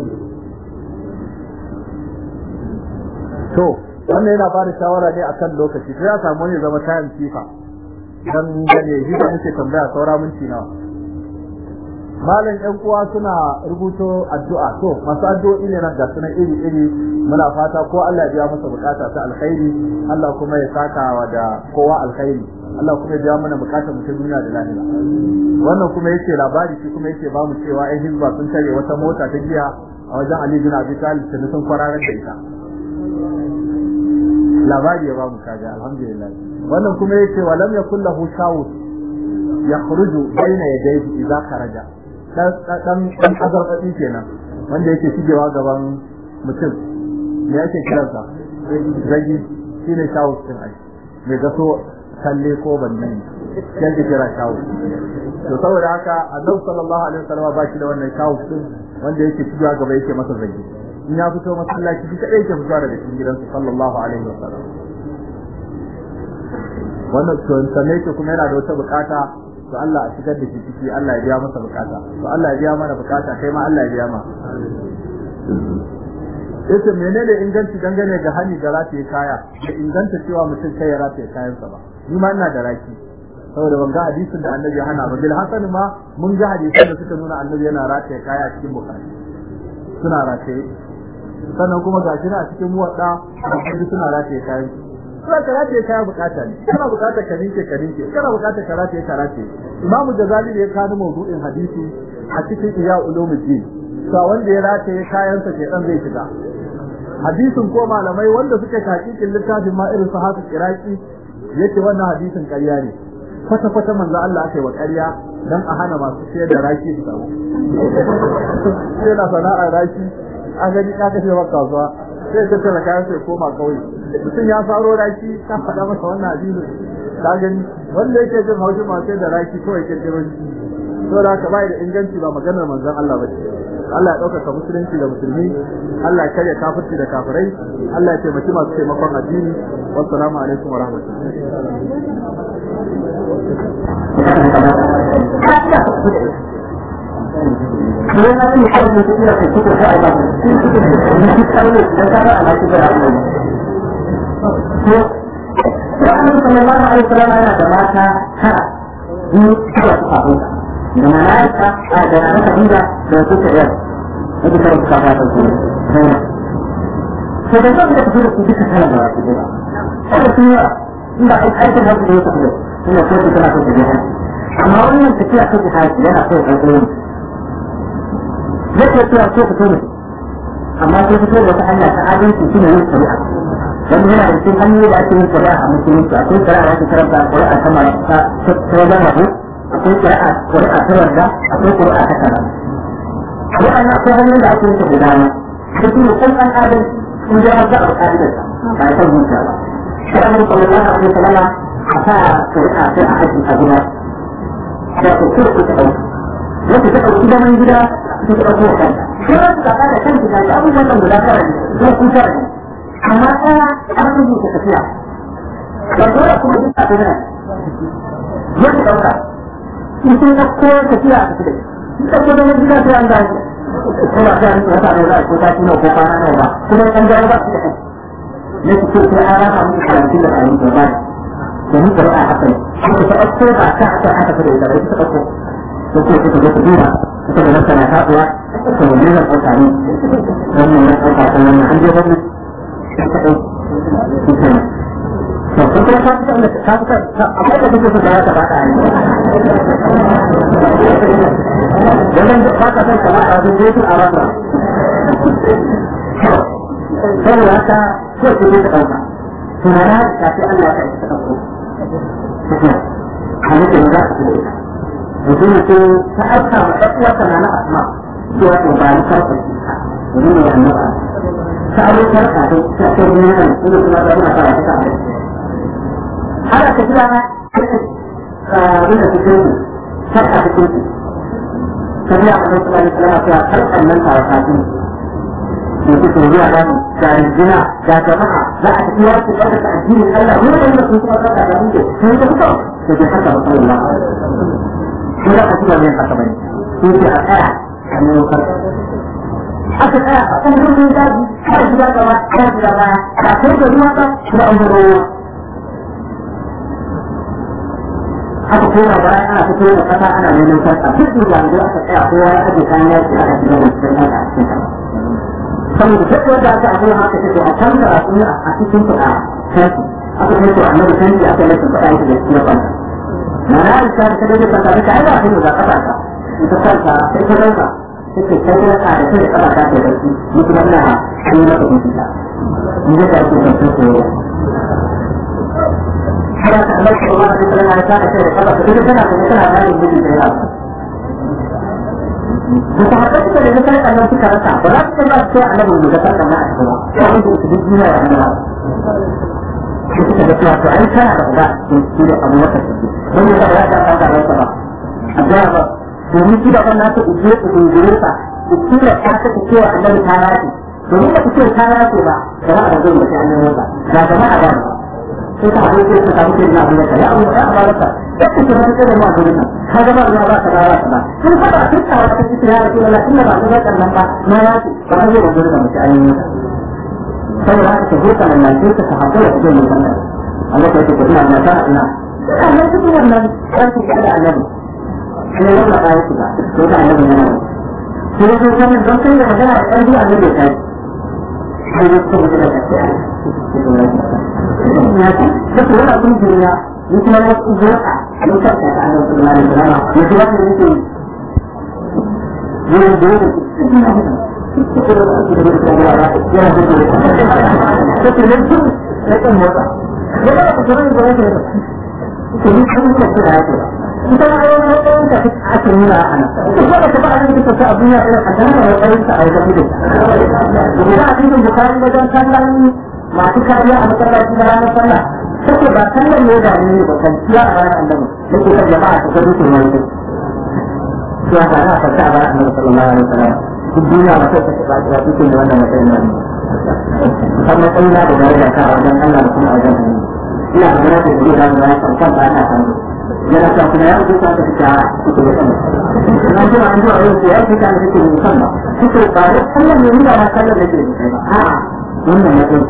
to wannan yana bada shawara ne akan lokaci sai ya samu ne zama tayin kifa dan gane shi da muke tambaya saura minti nawa malam yan uwa suna rubuto addu'a to masu addu'o'i ne nan ga suna iri iri muna fata ko Allah ya biya masa bukata ta alkhairi Allah kuma ya saka wa da kowa alkhairi Allah kuma ya biya mana bukatar mu ta duniya da lahira wannan kuma yake labari shi kuma yake ba mu cewa ai hizba sun tare wata mota ta giya a wajen Ali bin Abi Talib da sun kwararar da ita labari ya ba mu kaga alhamdulillah wannan kuma yace wa lam yakul lahu shawut yakhruju bayna yadayhi idza kharaja dan dan azarfadi kenan wanda yake shigewa gaban mutum me yake kiransa zagi shine shawut din ai me gaso kalle ko banni yanda kira shawut to saboda haka annabi sallallahu alaihi wasallam ba shi da wannan shawut din wanda yake shigewa gaba yake masa zagi in ya fito masallaci shi kadai yake fitowa daga cikin gidansa sallallahu alaihi wasallam wannan to sanne ke kuma yana da wata bukata to Allah a shigar da shi ciki Allah ya biya masa bukata to Allah ya biya mana bukata kai ma Allah ya biya ma yace menene inganci dangane ga hani da rataye kaya da inganta cewa mutum kai ya rataye kayansa ba ni ma ina da raki saboda ban ga hadisin da annabi ya hana ba bil hasan ma mun ga hadisin da suka nuna annabi yana rataye kaya a cikin bukata suna rataye sannan kuma gashi na a cikin muwadda suna rataye kayan sai ka rataye kaya bukata ne kana bukata ka ninke ka ninke kana bukata ka rataye ka rataye imam jazali ne ya kawo mawdu'in hadisi a cikin iya ulumuddin sa wanda ya rataye kayansa ke dan zai shiga hadisin ko malamai wanda suke hakikin littafin ma irin sahabu iraki yace wannan hadisin ƙarya ne kwata kwata manzo Allah aka yi wa ƙarya dan a hana masu sayar da raki su samu sai na sana'ar raki an gani ka kashe maka kasuwa sai ta tana kayan sai koma kauye mutum ya faro raki ka faɗa masa wannan addini ka gani wanda yake jin haushin masu sayar da raki kawai kirkiro shi saboda haka bai da inganci ba maganar manzon Allah ba ce Allah ya ɗaukaka musulunci da musulmi Allah ya karya kafirci da kafirai Allah ya taimaki masu taimakon addini wassalamu alaikum wa Annabi sallallahu alaihi wasallam yana da mata tara biyu suka suka huta da malaika a da na kabila da su ta yau yadda kai suka ba ta su sai to da zan da tafi da su duka kana da su da sai su ya inda ai aikin da su ta da suna so su tana so ta jiha amma wannan tafiya ta jiha yana so ta tsaye zai tafiya so ta tsaye amma sai fito da wata hanya ta adalci shine yin shari'a wanda yana da cikin hanyoyi da ake yin shari'a a musulunci akwai shari'a da ake karanta shari'a ta marasa ta wajen rabu akwai shari'a shari'a ta yarda akwai shari'a ta kaza waɗannan akwai hanyoyin da ake yin da dama da su ne kun an adalci in ji har zaɓar ƙa'idarsa ba ya san zuciya ba sai an rufe wani abu da salama a sa shari'a sai a haji a gida da ku kira ku ta ɗauka wata ta ɗauki zaman gida su ta ɗauko kanta sai wasu ka da kan gida da abubuwan da guda tara ne ko kun tara ne amma ɗaya an rubuta tafiya da dole kuma duk a tafiya yadda ɗauka in sun ɗauko tafiya a tafi da shi ɗauko zaman gida sai an gani ko ba sai an wata ne za a ko ta kino ko kwana nawa ba kuma an gani ba su da kai ne su ce sai an rama musu karantun da ƙarin da ba da ni da ra'a haka ne shi ta ɗauko ba ta haka aka fi da ita ba ita ta ɗauko ko ko ta zo ta duba ita da nasa na taɓuwa ta wani zan ɗauka ne wannan ya ɗauka ta wannan an je wani to kun kuma ka fita ka fita akwai da kuke so da ya taɓa ɗaya wannan da ka ka san kamar a zuwa yake a rana saboda haka ko ku ne ta ɗauka tunana da sai Allah ya kai ta ɗauko halittar za ka fi ita mutum ce ta aika ma ɗan uwarsa na na asma cewa to ba ni karɓar ka domin ne annaba ta abokan ka dai ta ce ni ne kan kuma kuma da muna fara ta abin har aka kira na wanda su ce har aka ce ta biya a nan kuma ne kuma ta karɓar nan ta wata ce da su ke zuwa da ga rinjina ga jama'a za a tafi wasu ɗaukaka addinin Allah wani wanda sun kuma ɗauka da muke sun ta fito da ke haka ba kawai ba ko za ka ci wannan haka bane ko ce a tsaya a nemo karfi aka tsaya a kan rubin daji har gida gaba har gida baya ba kai da ruwa ba da an zaro ruwa aka koma baya ana fito da kasa ana neman karfa duk da yanzu aka tsaya kowa ya aje kayan yaki aka shiga da cikin kasa a cikin kasa saboda duk wanda aka abu haka take a can da a cikin kuɗa kanki aka kai to annabi kanki aka yi kuɗa yake da cikin kasa mana isa da kada ka ta ka ai ba da kafa ka ita kanta sai ka dauka sai ka kai da ka da kai kafa ka da shi ni kuma ina ni na ka ta ni da ka ce ka ce ko kada ka Allah ko ma da kana ta da kai da kafa ka da kana da kana da ni da ya da ta haka suka da kana kallon suka rasa ba za su ba su annabi da ka kana a cikin ba sai da su duk duniya ya annabi suka da cewa to ai kana da uba shi ne abu wata don ya ba ta ta da rasa ba a ga ba domin shi da wannan ta uje ku dingire ta ku kira ta ta ku cewa annabi ta yafi domin da ku ce ta yafi ba jama'a da zai mutu annabi ba ga jama'a ba sai ta haɗu sai ta samu kai na abu ya abu ya ba rasa ya ku ce ta da mu a gurin nan ka ga ba ya ba ta ba ta ba kun fa ba kin ta wata cikin ya rasu Allah inda ba ga kan nan ba na yafi ba zai da gurin mutu annabi saboda haka ta huta nan nan ta haɗu da zai mutu annabi Allah ya ce ina na ta ina amma duk wannan ƙarfi da annabi ne wannan ayat ba to da annabi ne shi ne kuma kan don kai da magana da ƙarfi annabi ya kai sai ne kuma da ta ce duk wannan kun duniya ni kuma na ku zo a ni kan ta ta annabi sallallahu alaihi wasallam ne kuma ne nake ne da ne da to ni kan ce ce da yake ita ma yau ne ɗayan da ake nuna a nan ita ko da ta ba a cikin ta a duniya ɗaya a sanar da ɗayan ta a wajen mutum da a cikin bukari wajen sallan masu kariya a masallaci da ranar sallah take ba sallan ne da ni ba kan ciya a ranar annabi nake kan jama'a ta ga dukkan wani ya ga na fata a ranar annabi sallallahu alaihi wasallam duk duniya ba sai ta ba ta cikin da wannan matsayin nan kan matsayin na da daraja ta a wajen Allah da kuma a wajen annabi ina da daraja da zai zama ya kan kan ba ta kan yana ta kuma ya rubuta ta fita cikin da sama na ji an ji a yau ya fita da cikin da sama cikin ba da sallan ne ni da na sallan da ke da ba a'a wannan matsayin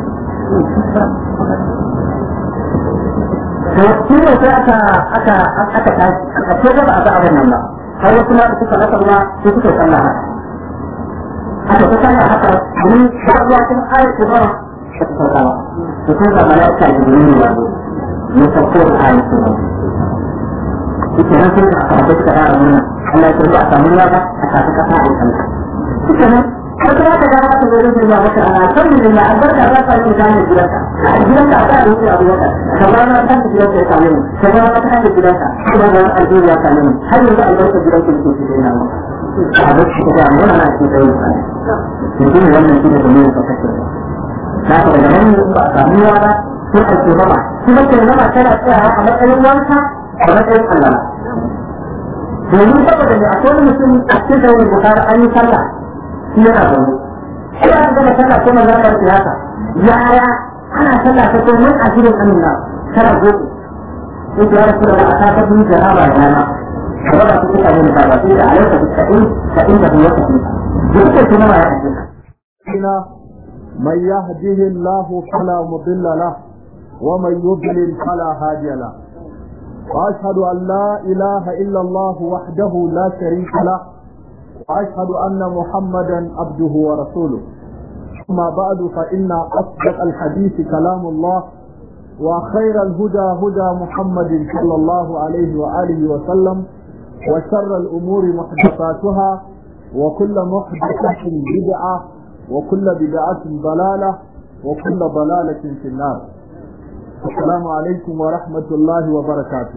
to shi ne sai aka aka aka tashi a ce ba a ga abin nan ba har wasu ma suka rasa ruwa sai suka sallah haka aka ta sallah haka domin ba ruwa kuma ayat ko ba ta sauka ba to sai ga malaika da gurin ne ne sauko da ayat ko ba shi ke nan sai aka haɗe suka fara nuna Allah ya ce ba a samu ruwa ba a tafi kasa a yi sallah shi ke nan har kuma ka gaba ka zai rufe maka ana sanin da albarka za ka yi gane gidanka a gidanka a kan rufe abu yaka kamar na kan gidanka ya same ni kamar na kan gidanka kuma da alheri ya same ni har yanzu albarka gidanka yake cikin na mu a duk shi da mu na cikin dai mutum wannan shi ne da mu ka kace na ka daga nan ba a samu yawa ba sai a ce mama kuma ce mama tana tsayawa a matsayin wanka a matsayin Allah domin saboda ne akwai wani mutum a cikin sauran bukari an yi sallah shi yana zaune sai aka gama sallah ko manzon Allah ya haka yaya ana sallah ta ko mun ajirin amina kana gobe sai ya rasu da aka ta bin jaraba da na kada ba su kuka ne ba sai da alaika bi sa'in sa'in da ya tafi duk da kuma ya tafi من يهده الله فلا مضل له ومن يضلل فلا هادي له واشهد ان لا اله الا الله وحده لا شريك له وأشهد أن محمدا عبده ورسوله أما بعد فإن أصدق الحديث كلام الله وخير الهدى هدى محمد صلى الله عليه وآله وسلم وشر الأمور محدثاتها وكل محدثة بدعة وكل بدعة ضلالة وكل ضلالة في النار السلام عليكم ورحمة الله وبركاته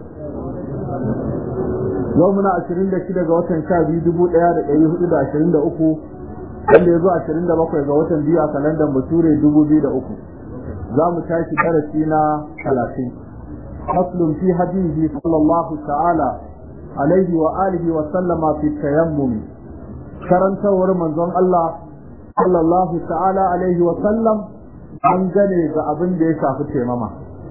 yau muna ashirin da shida ga watan sha biyu dubu ɗaya da ɗari hudu da ashirin da uku wanda ya zo ashirin da bakwai ga watan biyu a kalandar bature dubu biyu da uku za mu tashi darasi na talatin faslun fi hadihi sallallahu ta'ala alaihi wa alihi wa sallama fi tayammum karantawar manzon Allah sallallahu ta'ala alaihi wa sallam an gane ga abin da ya shafi taimama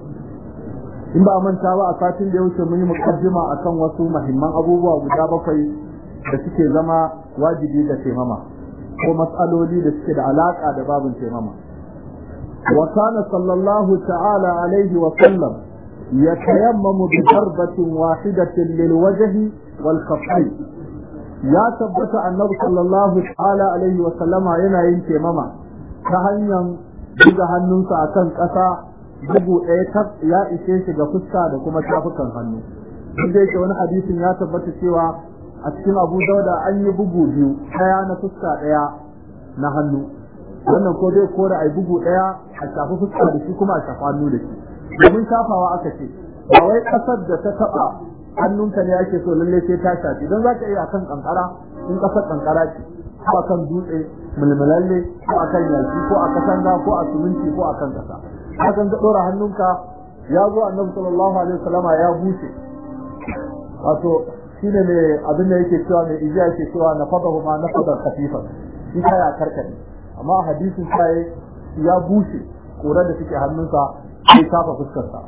in ba manta ba a satin da ya wuce mun yi mukaddima akan wasu muhimman abubuwa guda bakwai da suke zama wajibi ga taimama ko matsaloli da suke da alaka da babin taimama wa kana sallallahu ta'ala alaihi wa sallam yatayammamu bi darbatin wahidatin lil wajhi wal khaffayn ya tabbata annabi sallallahu ta'ala alaihi wa sallama yana yin taimama ta hanyar buga hannunsa akan ƙasa bugu ɗaya tab ya ishe shi ga fuska da kuma tafukan hannu duk da yake wani hadisin ya tabbata cewa a cikin abu dauda an yi bugu biyu ɗaya na fuska ɗaya na hannu wannan ko zai kora a bugu ɗaya a shafi fuska da shi kuma a shafi hannu da shi domin shafawa aka ce ba wai ƙasar da ta taɓa hannunka ne ake so lalle sai ta shafi don za ka iya akan kankara in ƙasar kankara ce ko akan dutse mulmulalle ko akan yaki ko a kasanga ko a suminti ko akan ƙasa hakan ka dora hannunka ya zo annabi sallallahu alaihi wasallama ya bushe wato shine ne abin da yake cewa mai ijiya yake cewa na fadahu ma na fadar khafifa shi ka ya karkade amma hadisin sai ya bushe kura da suke hannunsa sai kafa fuskar sa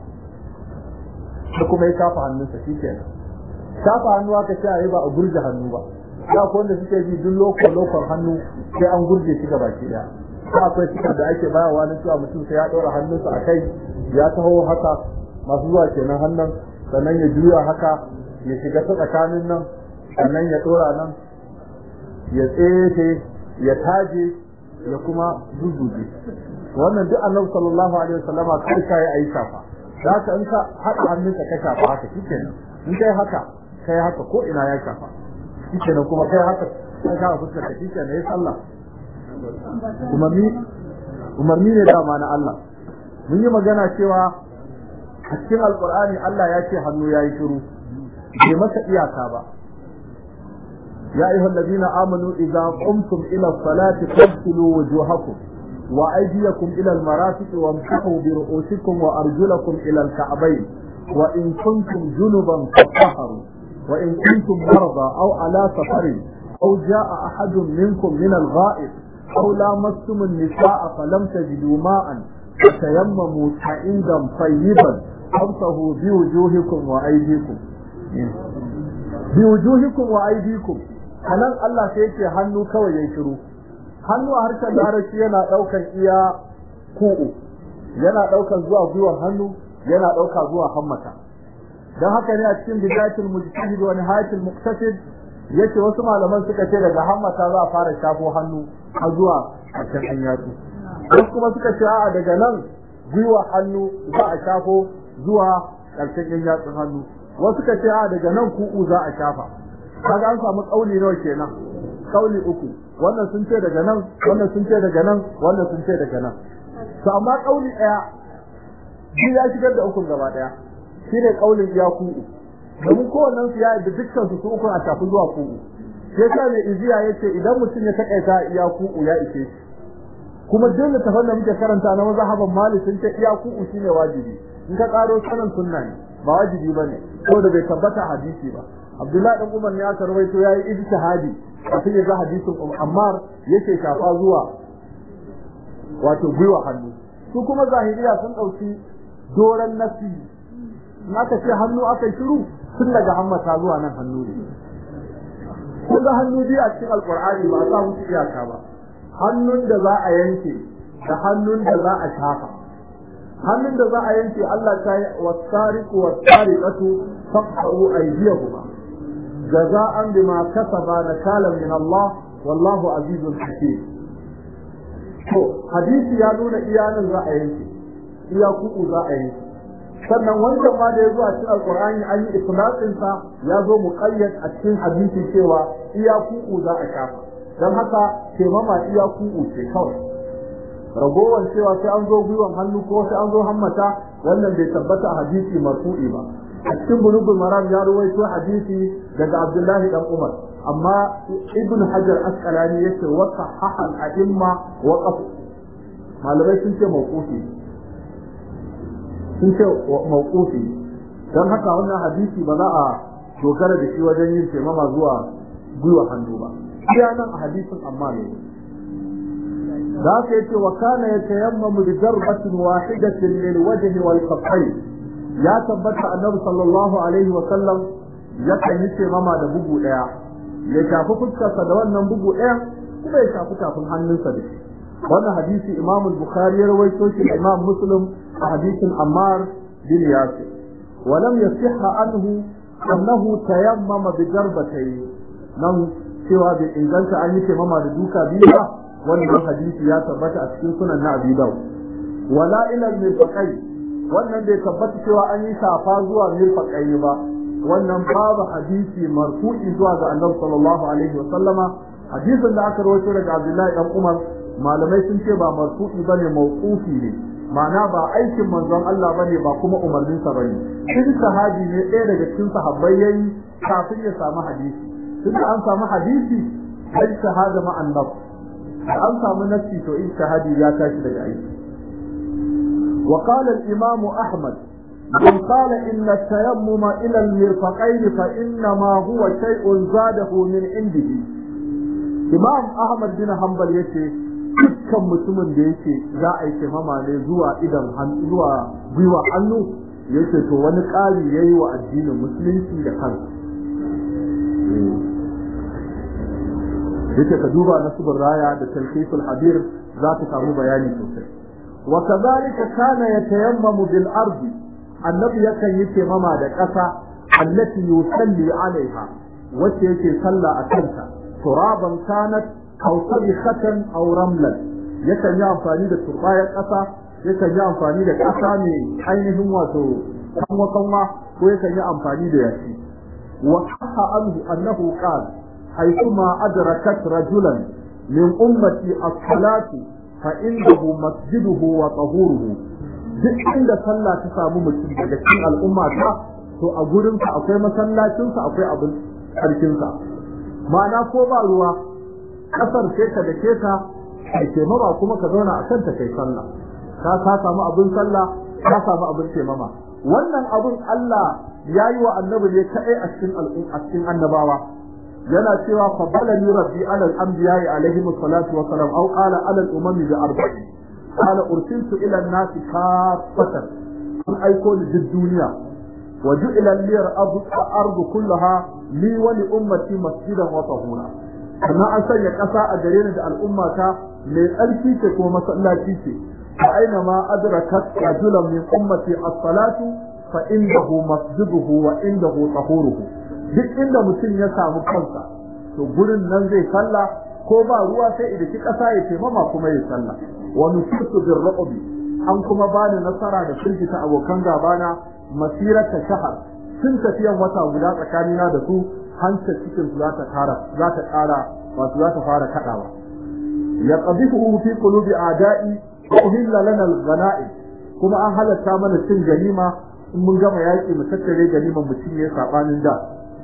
da kuma ya kafa hannunsa shikenan kafa hannu aka ce ayi ba a gurje hannu ba ya ko wanda suke ji duk lokon lokon hannu sai an gurje shi gaba ki daya ko akwai cikar da ake bayarwa na cewa mutum sai ya ɗora hannunsa a kai ya taho haka masu zuwa kenan hannun sannan ya juya haka ya shiga ta tsakanin nan sannan ya ɗora nan ya tsefe ya taje ya kuma zuzuje wannan duk annabi sallallahu alaihi wasallama kai ka yi ayi shafa da haka in ka haɗa hannunka ka shafa haka shikenan in kai haka kai haka ko ina ya shafa shikenan kuma kai haka kai ka fuskar ka shikenan ya sallah umarni umarni ne dama na Allah mun yi magana cewa a cikin alqur'ani Allah ya ce hannu yayi shiru bai masa iyaka ba يا أيها الذين آمنوا إذا قمتم إلى الصلاة فاغسلوا وجوهكم وأيديكم إلى المرافق وامسحوا برؤوسكم وأرجلكم إلى الكعبين وإن كنتم جنبا فاطهروا وإن كنتم مرضى أو على سفر أو جاء أحد منكم من الغائب أو لامستم النساء فلم تجدوا ماء فتيمموا سعيدا طيبا فامسحوا بوجوهكم وأيديكم بوجوهكم وأيديكم anan Allah sai yake hannu kawai yayin shiru hannu a harshen larabci yana daukan iya ku'u yana daukan zuwa gwiwar hannu yana dauka zuwa hammata dan haka ne a cikin bidayatul mujtahid wa nihayatul muqtasid yace wasu malaman suka ce daga hammata za a fara shafo hannu har zuwa ƙarshen an yatsu wasu kuma suka ce a'a daga nan gwiwa hannu za a shafo zuwa ƙarshen yan yatsun hannu wasu suka ce a'a daga nan ku'u za a shafa kaga an samu kauli nawa kenan kauli uku wannan sun ce daga nan wannan sun ce daga nan wannan sun ce daga nan to amma kauli daya shi ya shigar da ukun gaba daya shine kaulin iya ku'u domin kowannen su ya yi dukkan su su ukun a tafi zuwa ku'u sai ka ne iziya yace idan mutum ya takaita iya ku'u ya ishe shi kuma duk littafan da muke karanta na mazhaban malik sun ce iya ku'u shine wajibi in ka karo sanan sunna ne ba wajibi bane saboda bai tabbata hadisi ba Abdullahi dan Umar ne aka rawaito yayi ijtihadi kafin ya ga hadisin Ammar yake shafa zuwa wato gwiwa hannu su kuma zahiriya sun dauki doran nasi naka ce hannu aka shiru tun daga hammata zuwa nan hannu ne kun ga hannu biyu a cikin alqur'ani ba sa musu iyaka ba hannun da za a yanke da hannun da za a shafa hannun da za a yanke Allah ta yi wasariqu wasariqatu faqtu aydiyahuma jaza'an bima kasaba nakalan min Allah wallahu azizun hakim to hadisi ya nuna iyanin za a yanke iya kuku za a yanke sannan wancan ma da ya zo a cikin alqur'ani an yi itlaqin sa ya zo muqayyad a cikin hadisi cewa iya kuku za a shafa dan haka kemama iya kuku ce kawai ragowar cewa sai an zo gwiwan hannu ko sai an zo hammata wannan bai tabbata a hadisi marfu'i ba a cikin bulugul maram ya ruwaito hadisi daga abdullahi dan umar amma ibn hajar asqalani yace wa sahaha al-a'imma wa qaf malamai sun ce mawqufi sun ce mawqufi dan haka wannan hadisi ba za a dogara da shi wajen yin taimama zuwa gwiwa hannu ba iya nan a hadisin amma ne da haka yace wa kana yatayammamu bi darbatin wahidatin lil wajhi wal kaffayn ya tabbata annabi sallallahu alaihi wa sallam yakan yi taimama da bugu daya ya shafi fuskarsa da wannan bugu daya kuma ya shafi tafin hannunsa da shi wannan hadisi imam al-bukhari ya rawaito shi imam muslim a hadisin ammar bin yasir ولم يصح عنه أنه تيمم بضربتين nan cewa bai inganta an yi taimama da duka biyu ba wannan hadisi ya tabbata a cikin sunan na Abi Dawud wala ila mirfaqai wannan bai tabbata cewa an yi safa zuwa mirfaqai ba wannan babu hadisi marfu'i zuwa ga Annabi sallallahu alaihi wasallama hadisin da aka rawaito daga Abdullahi dan Umar malamai sun ce ba marfu'i bane mawqufi ne ma'ana ba aikin manzon Allah bane ba kuma umarnin sa bane shi sahabi ne ɗaya daga cikin sahabbai yayi kafin ya samu hadisi tunda an samu hadisi sai shahada ma annab an samu nafsi to in shahadi ya tashi daga aiki wa qala al imam ahmad من قال إن التيمم إلى المرفقين فإنما هو شيء زاده من عنده إمام أحمد بن حنبل يشي dukkan mutumin da yake za a yi taimama ne zuwa idan zuwa gwiwa hannu yake to wani ƙari yayi wa addinin musulunci da kansa yake ka duba nasibin raya da talqisul habir za ta samu bayani sosai wa kadhalika kana yatayammamu bil ardi annabi yakan yi taimama da ƙasa allati yusalli alaiha wacce yake sallah a kanta turaban kanat aw sabihatan aw ramlan yakan yi amfani da turbayar ƙasa yakan yi amfani da ƙasa ne ainihin wato kanwa kanwa ko yakan yi amfani da yashi wa sahha anhu annahu qala حيثما أدركت رجلا من أمتي الصلاة فإنه مسجده وطهوره duk inda sallah ta samu mutum daga cikin al'umma ta to a gurin ka akwai masallacin sa akwai abin sarkin sa ma'ana ko ba ruwa kasar sai ka dake ka kai taimama kuma ka zauna a kanta kai sallah ka ka samu abin sallah ka samu abin taimama wannan abin Allah ya yi wa annabi ne kaɗai a cikin a cikin annabawa yana cewa faddalani rabbi ala al-anbiya alaihi salatu wa salam aw qala ala al-umami bi arba'in qala ursiltu ila an-nas kaffatan an aiko ni duk duniya wa ju'ila li al-ardu kullaha li wa li ummati masjidan wa tahura amma an sanya ƙasa a gare ni da al'ummata mai tsarki ce ko masallaci ce fa aina ma adrakat rajulan min ummati as-salatu fa indahu masjiduhu wa indahu tahuruhu duk inda mutum ya samu kansa to gurin nan zai salla ko ba ruwa sai idan ki kasa ya taimama kuma ya salla wa nusirtu bir ru'bi an kuma bani nasara da firgita abokan gabana masirata shahar sun tafiyan wata guda tsakanina da su hanta cikin su za ta kara za ta kara wato za ta fara kadawa ya qadifu fi qulubi a'da'i wa uhilla lana al-ghanaim kuma an halatta mana cin ganima in mun gama yaƙi mu tattare ganiman mu cinye sabanin da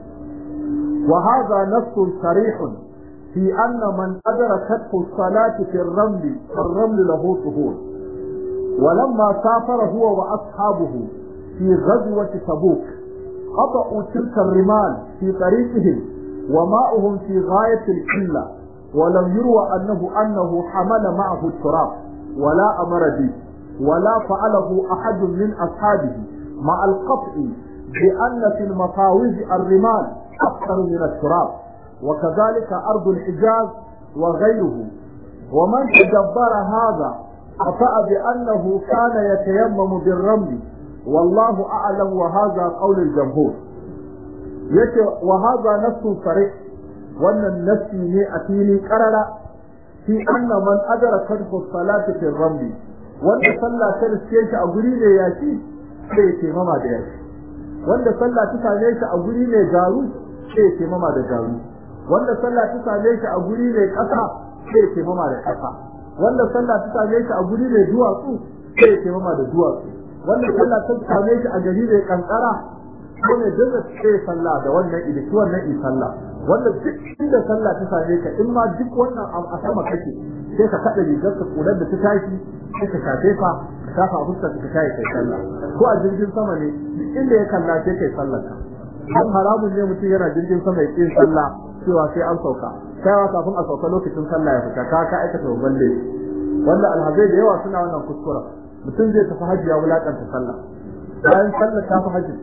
wa hadha nassun sarihun fi anna man adrakathu as-salatu fi ar-raml ar-raml lahu tuhur ولما سافر هو وأصحابه في غزوة تبوك قطعوا تلك الرمال في طريقهم وماؤهم في غاية القلة ولم يروى أنه أنه حمل معه التراب ولا أمر به ولا فعله أحد من أصحابه مع القطع بأن في المفاوز الرمال أكثر من التراب وكذلك أرض الحجاز وغيره ومن تدبر هذا أطأ بأنه كان يتيمم بالرمل والله أعلم وهذا قول الجمهور يكي وهذا نص صريح وأن النفس مئتين قرر في أن من أدركته الصلاة في الرمل وأن صلى ترسيش أقولي ياشي sai ce mama da yashi wanda sallah ta same shi a guri mai garu sai ce mama da garu wanda sallah ta same shi a guri mai kasa sai ce mama da kasa wanda sallah ta same shi a guri mai duwatsu sai ce mama da duwatsu wanda sallah ta same shi a gari mai kankara ko ne dinga sai sallah da wannan idi shi wannan i sallah wanda duk inda sallah ta same ka in ma duk wannan a sama kake sai ka kada rigar ka kular da ta tashi sai ka shafe ka ka shafa fuskar ka tayi kai sallah ko a jirgin sama ne duk inda ya kalla sai kai sallar ka dan haramun ne mutum yana jirgin sama ya yin sallah cewa sai an sauka kaiwa kafin a sauka lokacin sallah ya fita ka ka aikata babban laifi wanda alhazai da yawa suna wannan kuskura mutum zai tafi hajji ya wulakanta sallah bayan sallah ta fi hajji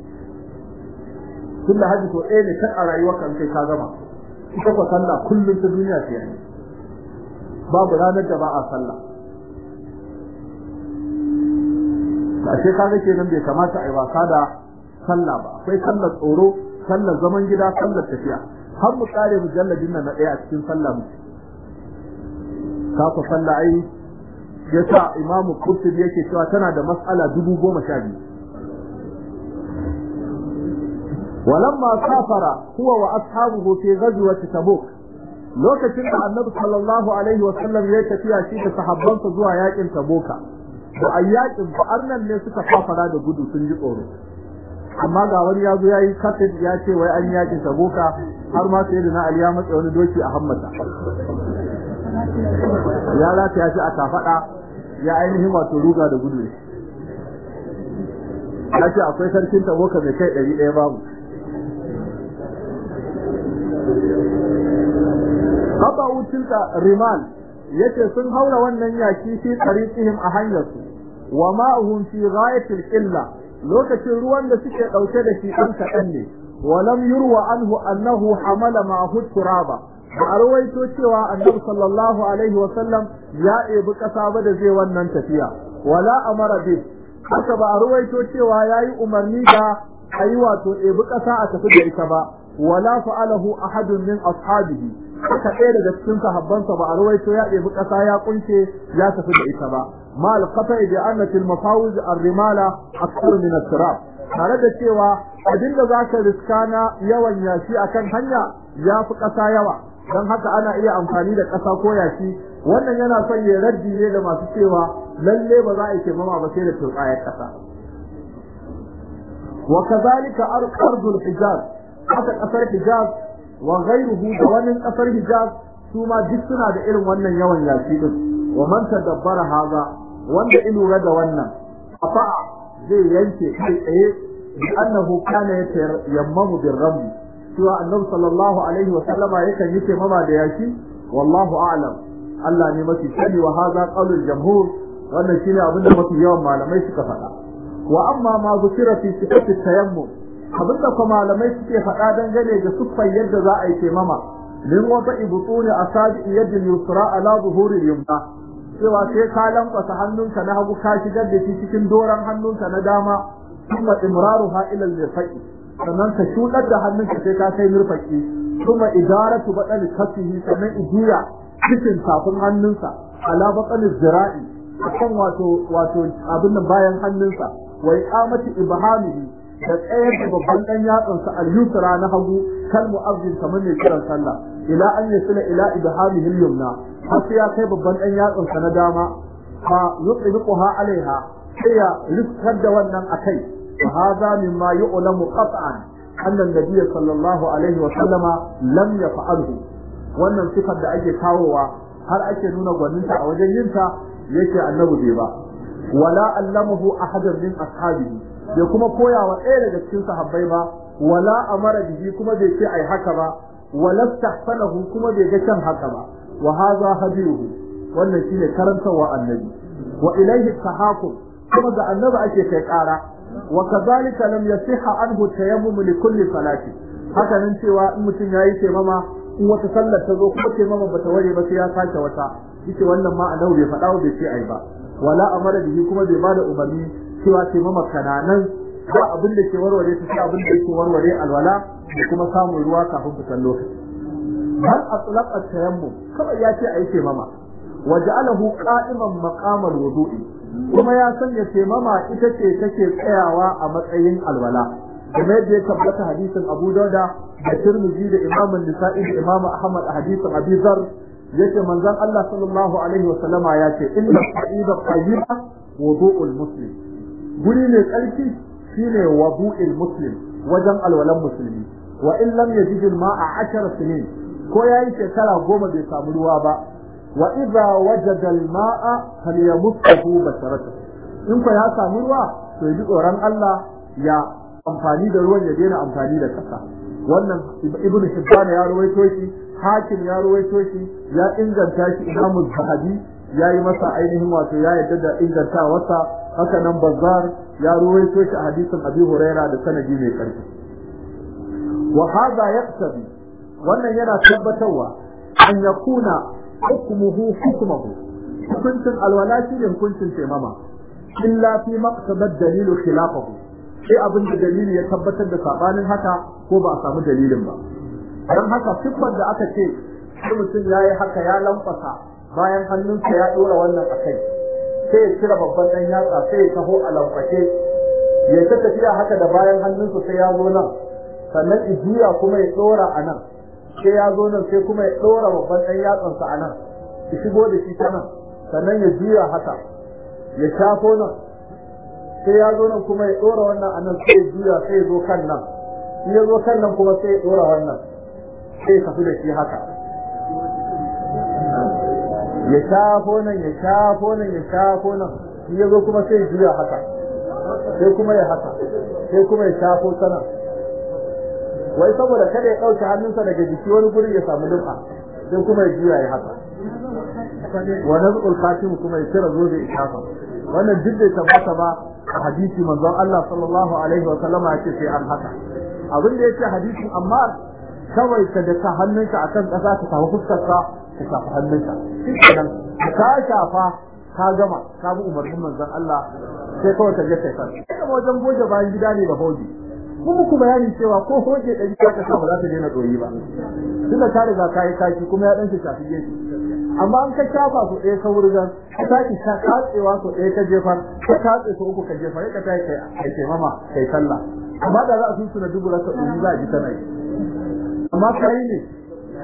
tun da hajji to ɗaya ne kan a rayuwar kan kai ka gama ita ko sallah kullum ta duniya ce ne babu ranar da ba a sallah ashe kaga kenan bai kamata a yi wasa da sallah ba akwai sallar tsoro sallar zaman gida sallar tafiya har mu kare mujalladin nan na ɗaya a cikin sallah mu ka ku sallah ai yasa imamu kurtubi yake cewa tana da mas'ala dubu goma sha biyu ولما سافر هو واصحابه في غزوه تبوك lokacin da annabi sallallahu alaihi wa sallam ya tafiya shi da sahabbansa zuwa yakin taboka to a yakin arnan ne suka fafara da gudu sun ji tsoro amma ga wani ya zo yayi kafin ya ce wai an yakin taboka har ma sai da na ali ya matsa wani doki a hammata ya lata ya ce a kafada ya ainihin wato ruga da gudu ya ce akwai sarkin taboka mai kai ɗari ɗaya babu qata'u tilka rimal yace sun haura wannan yaki fi tariqihim a hanyar su wa ma'uhum fi ghayatil illa lokacin ruwan da suke dauke da shi dan kadan ne wa lam yurwa anhu annahu hamala ma'ahu turaba ba a rawaito cewa annabi sallallahu alaihi wa sallam ya ebi kasa ba da zai wannan tafiya wala amara bi haka ba a rawaito cewa yayi umarni da ayi wato ebi kasa a tafi da ita ba wala fa'alahu ahadun min ashabihi haka ɗaya daga cikin sahabbansa ba a ruwaito ya ɗebi ƙasa ya kunce ya tafi da ita ba ma al-qata bi anna al mafawuz ar-rimala akthar min at-turab tare da cewa abinda zaka riska na yawan yashi akan hanya ya fi ƙasa yawa don haka ana iya amfani da ƙasa ko yashi wannan yana son ya raddi ne da masu cewa lalle ba za a yi taimama ba sai da turbayar ƙasa wa kazalika ardul hijaz haka ƙasar hijaz wa ghayruhu da wani ƙasar hijaz su ma duk suna da irin wannan yawan yashi din wa man tadabbara haza wanda in lura da wannan afa zai yanke kai tsaye bi annahu kana yammamu bir ramli cewa annabi sallallahu alaihi wa sallama yakan yi taimama da yaki wallahu a'lam Allah ne mafi sani wa hadha qaulul jamhur wannan shine abin da mafi yawan malamai suka faɗa wa amma ma zukira fi sifati tayammum abin da kuma malamai suke faɗa dangane da siffar yadda za a yi taimama min wata ibutuni asabi yadil yusra ala zuhuri yumna cewa sai ka lankwasa hannunka na hagu ka shigar da shi cikin doran hannunka na dama kuma imraruha ila al-faqi sannan ka shudar da hannunka sai ka kai murfaki kuma idaratu badal kafihi sannan ijiya cikin tafin hannunsa ala badal zira'i akan wato wato abin nan bayan hannunsa wa iqamati ibhamihi da tsayar da babban dan yatsansa al-yusra na hagu kal mu'azzin kamar ne kiran sallah ila an yasila ila ibhamihi al-yumna har sai ya kai babban dan yatsansa na dama fa yuqibuha alaiha sai ya rifkar da wannan akai وهذا مما يعلم قطعا أن النبي صلى الله عليه وسلم لم يفعله wannan sifar da ake kawowa har ake nuna gwaninta a wajen yinta yake annabi bai ba wala allamahu ahadan min ashabihi bai kuma koya wa ɗaya daga cikin sahabbai ba wala amara bihi kuma bai ce ai haka ba wala tahsanahu kuma bai ga kan haka ba wa hadha hadiruhu wannan shine karantawa annabi wa ilayhi tahakum kuma ga annabi ake kai ƙara وكذلك لم يصح عنه التيمم لكل صلاه haka nan cewa in mutum yayi taimama in wata sallar ta zo kuma taimama bata ware ba sai ya sake wata yace wannan ma annabi bai faɗa bai ce ai ba wala amara bihi kuma bai bada umarni cewa taimama kananan ba abin da ke warware ta sai abin da ke warware alwala da kuma samun ruwa kafin fitar lokaci hal atlaq at-tayammum kawai ya ce ai taimama waja'alahu qa'iman maqamal wudu'i kuma ya sanya taimama ita ce take tsayawa a matsayin alwala kuma yadda ya tabbata hadisin Abu Dauda da Tirmidhi da Imam An-Nisa'i da Imam Ahmad a hadisin Abi Dharr yace manzon Allah sallallahu alaihi wa sallama ya ce inna qa'ida qayyiba wudu'ul muslim guri ne tsarki shine wudu'ul muslim wajen alwalan musulmi wa in lam yajid al-ma'a 10 sinin ko yayi shekara goma bai samu ruwa ba wa idza wajada al-ma'a falyamussahu basharata in ko ya samu ruwa to yi tsoron Allah ya amfani da ruwan ya daina amfani da kasa wannan ibnu hibban ya rawaito shi hakim ya rawaito shi ya inganta shi imamu zahabi ya yi masa ainihin wato ya yadda da ingantawarsa haka nan bazar ya rawaito shi a hadisin abi huraira da sanadi mai karfi wa hadha yaqtabi wannan yana tabbatarwa an yakuna hukmuhu hukmuhu hukuncin alwala shi ne hukuncin taimama illa fi maqsadad dalilu khilafahu sai abin da dalili ya tabbatar da sabanin haka ko ba a samu dalilin ba dan haka siffar da aka ce sai mutum yayi haka ya lamfasa bayan hannunsa ya dora wannan akai sai ya cire babban dan yatsa sai ya taho a lamfashe ya ta tafiya haka da bayan hannunsa sai ya zo nan sannan ijiya kuma ya dora a nan sai ya zo nan sai kuma ya dora babban dan yatsansa a nan ya shigo da shi ta nan sannan ya juya haka ya shafo nan sai ya zo nan kuma ya dora wannan a nan sai ya juya sai ya zo kan nan in ya zo kan nan kuma sai ya dora wannan sai ya tafi da shi haka ya shafo nan ya shafo nan ya shafo nan in ya zo kuma sai ya juya haka sai kuma ya haka sai kuma ya shafo ta nan wai saboda kada ya ɗauke hannunsa daga jiki wani guri ya samu lum'a sai kuma ya juya ya haka wa nazqul khatim kuma ya kira zobe ishafa wannan duk da tabbata ba a hadisi manzon Allah sallallahu alaihi wa sallama yace sai an haka abin da yake hadisin amma kawai ka da ka hannunka akan kasa ka samu fuskar ka ka shafa hannunka shikenan ka shafa ka gama ka bi umarnin manzon Allah sai kawai ka je kai kan kuma wajen goje bayan gida ne da hoji mun muku bayani cewa ko hoje ɗari ka sa ba za ta daina doyi ba tunda ka riga ka yi kaki kuma ya dan shafi gefe amma an ka shafa su ɗaya ka wurgan ka saki ka katsewa su ɗaya ka jefar ka katse su uku ka jefar ka tayi kai kai kai mama kai sallah amma da za a sun suna dubu rasa ɗari za a ji tana yi amma kai ne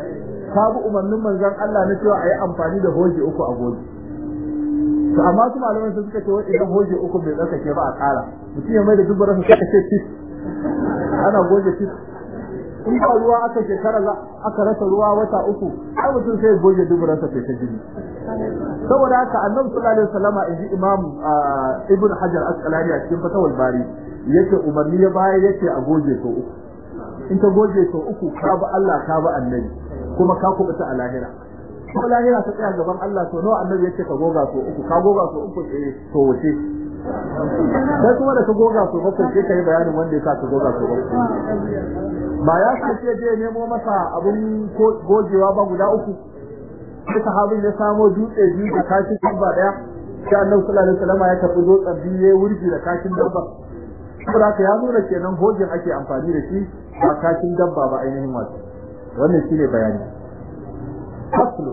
ka bi umarnin manzon Allah na cewa a yi amfani da hoji uku a goji to amma su malaman sun suka ce wai idan hoji uku bai tsarkake ba a ƙara mutum ya mai da dubbar sa suka ce tis ana goje tis in ba ruwa aka shekara aka rasa ruwa wata uku ai mutum sai goje dubbar sa sai ta jini saboda haka annabi sallallahu alaihi wasallama inji imam ibn hajar asqalani a cikin fatawul bari yace umarni ya baya yace a goje to uku in ka goje to uku ka ba Allah ka ba annabi kuma ka kubuta a lahira kuma lahira ta tsaya gaban Allah to nawa annabi yace ka goga to uku ka goga to uku eh to wace sai kuma da ka goga to bakwai sai kai bayanin wanda ya sa ka goga to bakwai ba ya kace je nemo masa abun gogewa ba guda uku sai sahabin ya samo dutse biyu da kashin dabba daya sai annabi sallallahu alaihi wasallam ya tafi dutsen biyu ya wurgi da kashin dabba saboda haka ya nuna kenan hojin ake amfani da shi ba kashin dabba ba ainihin wato wannan shine bayani faslu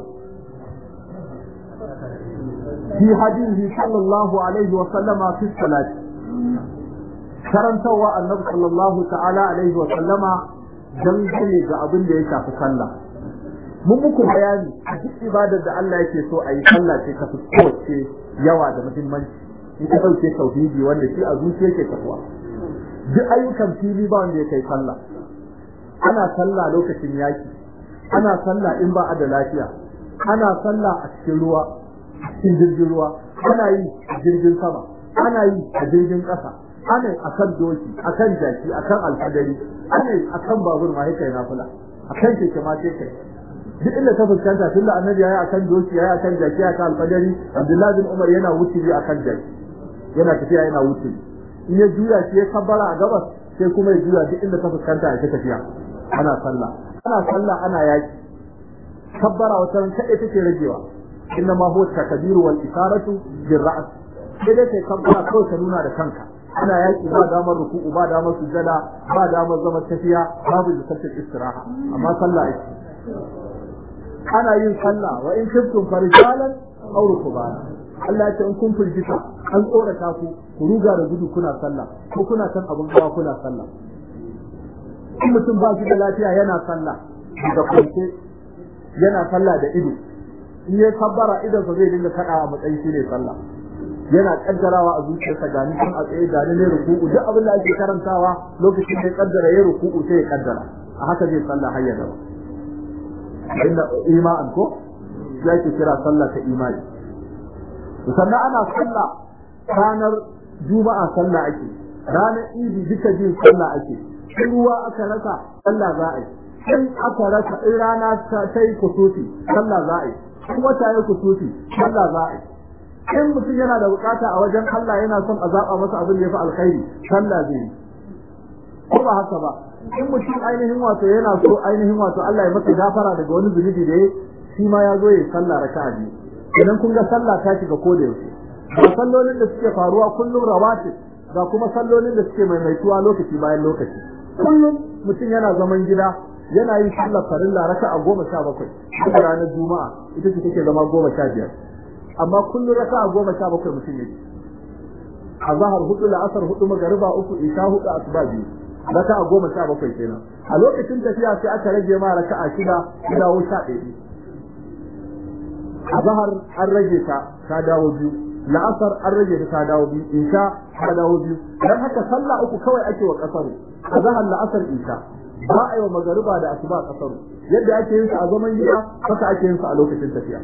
fi hadihi sallallahu alaihi wa sallama fi salati karantawa annabi sallallahu ta'ala alaihi wa sallama dangane ga abin da ya shafi sallah mun muku bayani a duk ibadar da Allah yake so a yi sallah ce ta fi kowace yawa da muhimmanci in ka ɗauke tauhidi wanda shi a zuciya ke tafiya duk ayyukan fili ba wanda ya kai sallah ana sallah lokacin yaki ana sallah in ba a da lafiya ana sallah a cikin ruwa a cikin jirgin ruwa ana yi a jirgin sama ana yi a jirgin ƙasa ana a kan doki a kan jaki a kan alfadari ana yi a kan babur ma kai nafila a kan keke ma sai kai duk inda ta fuskanta tunda annabi yayi akan doki yayi akan jaki akan alfadari abdullahi bin umar yana wuce akan jaki yana tafiya yana wuce in ya juya shi ya kabbara a gabas sai kuma ya juya duk inda ta fuskanta ya tafiya ana sallah ana sallah ana yaki kabbara wata ran kaɗai take ragewa inna ma huwa takbiru wal isharatu bil ra's sai dai kai kabbara kawai ka nuna da kanka ana yaki ba damar ruku'u ba damar sujada ba damar zama tafiya babu jisatul istiraha amma sallah ake ana yin sallah wa in kuntum farijalan aw rukbana Allah ya ce in kun firgita an tsorata ku ku ruga da gudu kuna sallah ko kuna kan abin hawa kuna sallah in mutum ba shi da lafiya yana sallah da kwance yana sallah da ido in ya kabbara idan sa zai dinga kada a matsayin shi ne sallah yana kaddarawa a zuciyarsa gani kan a tsaye gani ne ruku'u duk abin da ake karantawa lokacin da ya kaddara ya ruku'u sai ya kaddara a haka zai sallah har ya gaba inda ima'an ko ya ke kira sallah ta imani sannan ana sallah ranar juma'a sallah ake ranar idi duka jin sallah ake in ruwa aka rasa sallah za a yi in aka rasa in rana ta yi kusufi sallah za a yi in wata ya kusufi sallah za a yi in mutum yana da bukata a wajen Allah yana son a zaba masa abin da ya fi alkhairi sallah zai yi ko ba haka ba in mutum ainihin wato yana so ainihin wato Allah ya masa gafara daga wani zunubi da ya shi ma ya zo ya sallah raka'a biyu idan kun ga sallah ta shiga ko da yaushe ga sallolin da suke faruwa kullum rawatib ga kuma sallolin da suke maimaituwa lokaci bayan lokaci kullum mutum yana zaman gida yana yin sallar farilla raka'a goma sha bakwai a ranar juma'a ita ce take zama goma sha biyar amma kullum raka'a goma sha bakwai mutum yake a zahar hudu la'asar hudu magariba uku isha hudu asuba biyu raka'a goma sha bakwai kenan a lokacin tafiya sai aka rage ma raka'a shida ya dawo sha ɗaya a zahar an rage ta ta dawo biyu la'asar an rage ta ta dawo biyu isha ta dawo biyu dan haka sallah uku kawai ake wa kasaru a zahar la'asar isha ba a yi wa magariba da asuba kasaru yadda ake yin sa a zaman gida haka ake yin sa a lokacin tafiya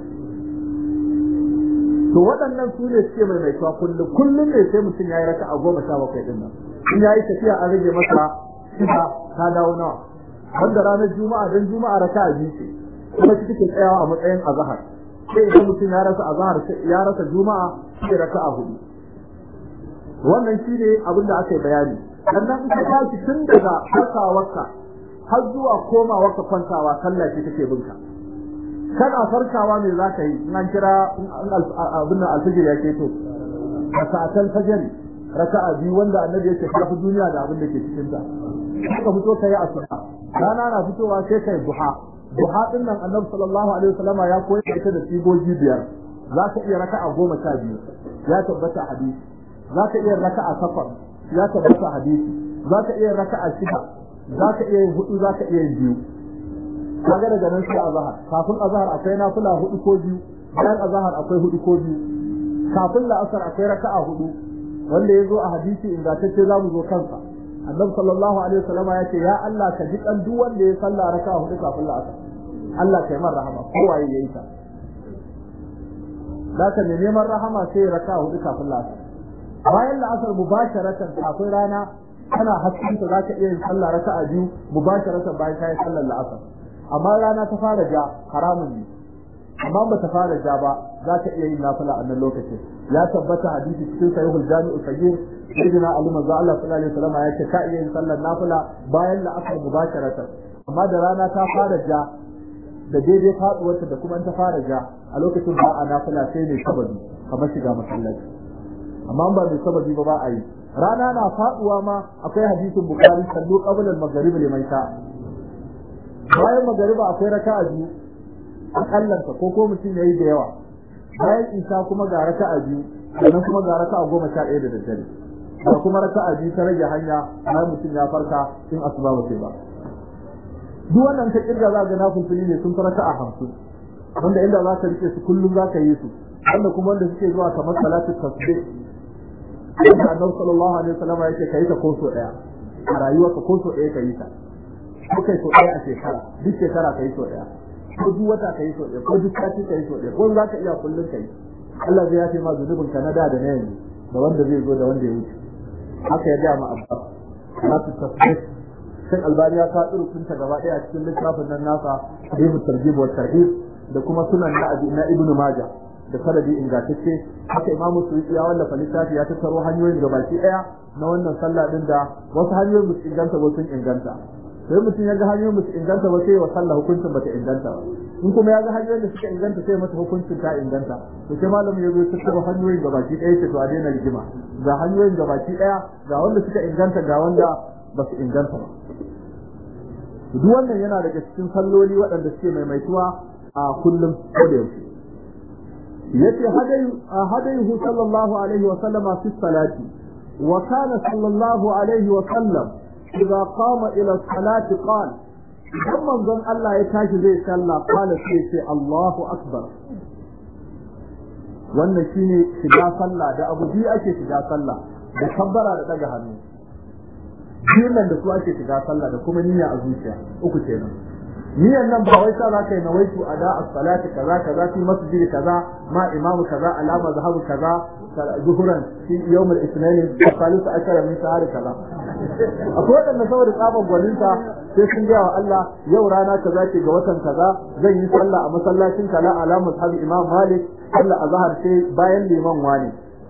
to waɗannan su ne suke mai mai kullum kullum ne sai mutum ya yi raka a goma sha bakwai ɗin nan in ya yi tafiya an rage masa shida ta dawo nawa wanda ranar juma'a don juma'a raka a biyu ce kuma shi take tsayawa a matsayin azahar sai idan mutum ya rasa azahar ya rasa juma'a sai raka a hudu wannan shi ne abin da aka yi bayani sannan in ka tashi tun daga farkawarka har zuwa komawarka kwantawa sallah ce take binka kana farkawa me za ka yi in an kira abin nan alfijir ya keto a sa'atan fajr raka'a biyu wanda annabi yake tafi duniya da abin da ke cikin ta ka fito kai asuba rana na fitowa sai kai duha duha din nan annabi sallallahu alaihi wasallam ya koyar ita da sigogi biyar za ka iya raka'a goma sha biyu ya tabbata hadisi za ka iya raka'a takwas ya tabbata hadisi za ka iya raka'a shida za ka iya yin hudu za ka iya yin biyu kaga daga nan sai azhar kafin azhar akwai nafila hudu ko biyu bayan azhar akwai hudu ko biyu kafin la'asar akwai raka'a hudu wanda ya zo a hadisi ingantacce za mu zo kansa annabi sallallahu alaihi wasallam ya ce ya Allah ka ji kan duk wanda ya salla raka'a hudu kafin la'asar Allah kai man rahama kowa ya yi ta zaka ne neman rahama sai raka'a hudu kafin la'asar bayan la'asar mubasharatan kafin rana kana haskanta zaka iya yin sallah raka'a biyu mubasharatan bayan kai sallar la'asar amma rana ta fara ja haramun ne amma ba ta fara ja ba za ta iya yin nafila a nan lokacin ya tabbata hadisi cikin sahihul jami'u sagir sayyidina ali manzo Allah sallallahu alaihi wasallam ya ce ka iya yin sallar nafila bayan la'asar mubasharatan amma da rana ta fara ja da daidai faduwarta da kuma ta fara ja a lokacin ba a nafila sai ne sababi kamar shiga masallaci amma ba mai sababi ba ba a yi rana na faduwa ma akwai hadisin bukhari sallu qabla al-maghrib liman sha bayan magariba akwai raka'a biyu akallanta ko ko mutum yayi da yawa bayan isa kuma ga raka'a biyu sannan kuma ga raka'a goma sha ɗaya da daddare da kuma raka'a biyu ta rage hanya bayan mutum ya farka in asuba ba sai ba duk wannan ta kirga za ga nafilfili ne sun fara raka'a hamsin wanda inda za ka rike su kullum za ka yi su wanda kuma wanda suke zuwa kamar salatu tasbih wanda annabi sallallahu alaihi wasallam yake kai ta ko so daya a rayuwarka ko so daya ka yi ta ko kai so daya a shekara duk shekara ka yi so daya ko duk wata ka yi so ɗaya ko duk sati ka yi so ɗaya ko za ka iya kullum ka yi Allah zai yafe ma zunubin ka na da da na yanzu da wanda zai zo da wanda ya wuce haka ya gaya ma abbas na su tasbih sai albani ya faɗi rukunta gaba ɗaya a cikin littafin nan nasa hadithu tarjib wa tarhib da kuma sunan na abi na ibnu majah da sanadi ingantacce haka imamu suyuti ya wallafa littafi ya tattaro hanyoyin gabaki ɗaya na wannan sallah din da wasu hanyoyin ba su inganta ba sun inganta sai mutum ya ga hanyoyin musu inganta ba sai wa sallah hukuncin bata inganta ba in kuma ya ga hanyoyin da suka inganta sai mata hukuncin ta inganta to sai malamin ya zo tattara hanyoyin gabaki ɗaya ce to a daina rigima ga hanyoyin gabaki ɗaya ga wanda suka inganta ga wanda ba su inganta ba duk wannan yana daga cikin salloli waɗanda suke maimaituwa a kullum ko da yaushe yace hadayu hadayuhu sallallahu alaihi wa sallama fi salati wa kana sallallahu alaihi wa sallam إذا قام إلى الصلاة قال ثم ظن الله يتاجي زي صلى قال سيسي الله أكبر wannan shine shiga sallah da abu biyu ake shiga sallah da kabbara da daga hannu biyun nan da su ake shiga sallah da kuma niyya a zuciya uku kenan niyyan nan ba wai sa za ka yi nawaitu ada as-salati kaza kaza fi masjidi kaza ma imamu kaza alama zahabu kaza zuhuran fi yawm al-ithnain salisa ashara min shahri kaza akwai wadanda saboda tsaban gwaninta sai sun gaya wa Allah yau rana kaza ce ga watan kaza zan yi sallah a masallacin kala alama sahabi imam malik sallah azhar sai bayan liman wani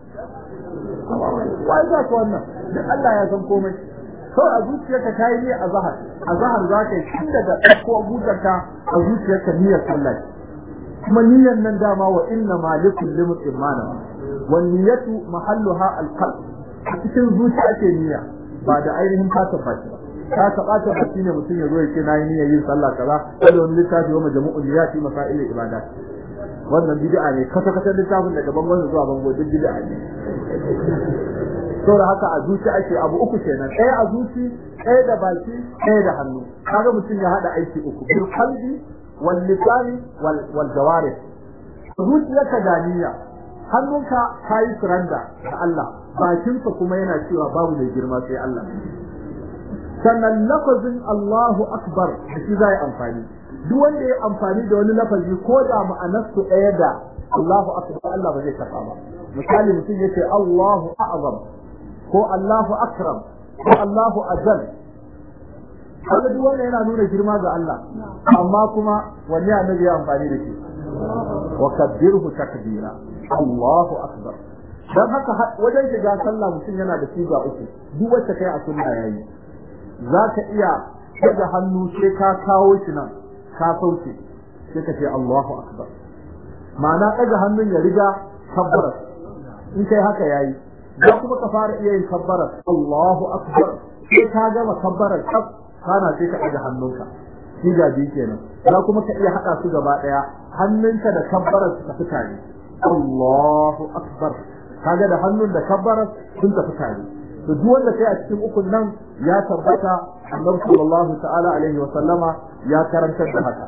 wai za ka wannan duk Allah ya san komai kawai a zuciyarka ta yi niyyar azahar azahar za ka yi tun daga ɗauko butarka a zuciyarka niyyar sallah kuma niyyar nan dama wa inna ma likul limut imana wan niyyatu mahalluha alqalb a cikin zuciya ake niyya ba da ainihin fatan baki ba ka ka bata baki ne mutum ya zo ya ce na yi niyyar yin sallah kaza sai wani littafi wa majmu'ul niyyati masail ibadat wannan bid'a ne kasa kasa littafin daga bangon zuwa bango duk bid'a ne saboda haka a zuci ake abu uku kenan ɗaya a zuci ɗaya da baki ɗaya da hannu kaga mutum ya hada aiki uku bil qalbi wal lisani wal wal jawarih zuciyarka da niyya hannunka kayi suranda da Allah bakinka kuma yana cewa babu mai girma sai Allah sannan lafazin Allahu akbar da shi zai amfani duk wanda ya amfani da wani lafazi ko da ma'anarsu ɗaya da Allahu akbar Allah ba zai karɓa ba misali mutum yace Allahu a'zam ko Allahu akram ko Allahu ajal kaga duk wannan yana nuna girma ga Allah amma kuma wani annabi ya amfani da shi wa kabbirhu takbira Allahu akbar dan haka wajen shiga sallah mutum yana da siga uku duk wacce kai a sunna yayi zaka iya daga hannu sai ka kawo shi nan ka sauke sai ka ce Allahu akbar ma'ana daga hannun ya riga kabbara in kai haka yayi da kuma ka fara iya yin kabbara Allahu akbar sai ka gama kabbarar kaf kana sai ka daga hannunka shi ga bi kenan da kuma ka iya hada su gaba daya hannunka da kabbarar su tafi tare Allahu akbar kaga da hannun da kabbarar sun tafi tare to duk wanda kai a cikin ukun nan ya tabbata annabi sallallahu ta'ala alaihi wa sallama ya karantar da haka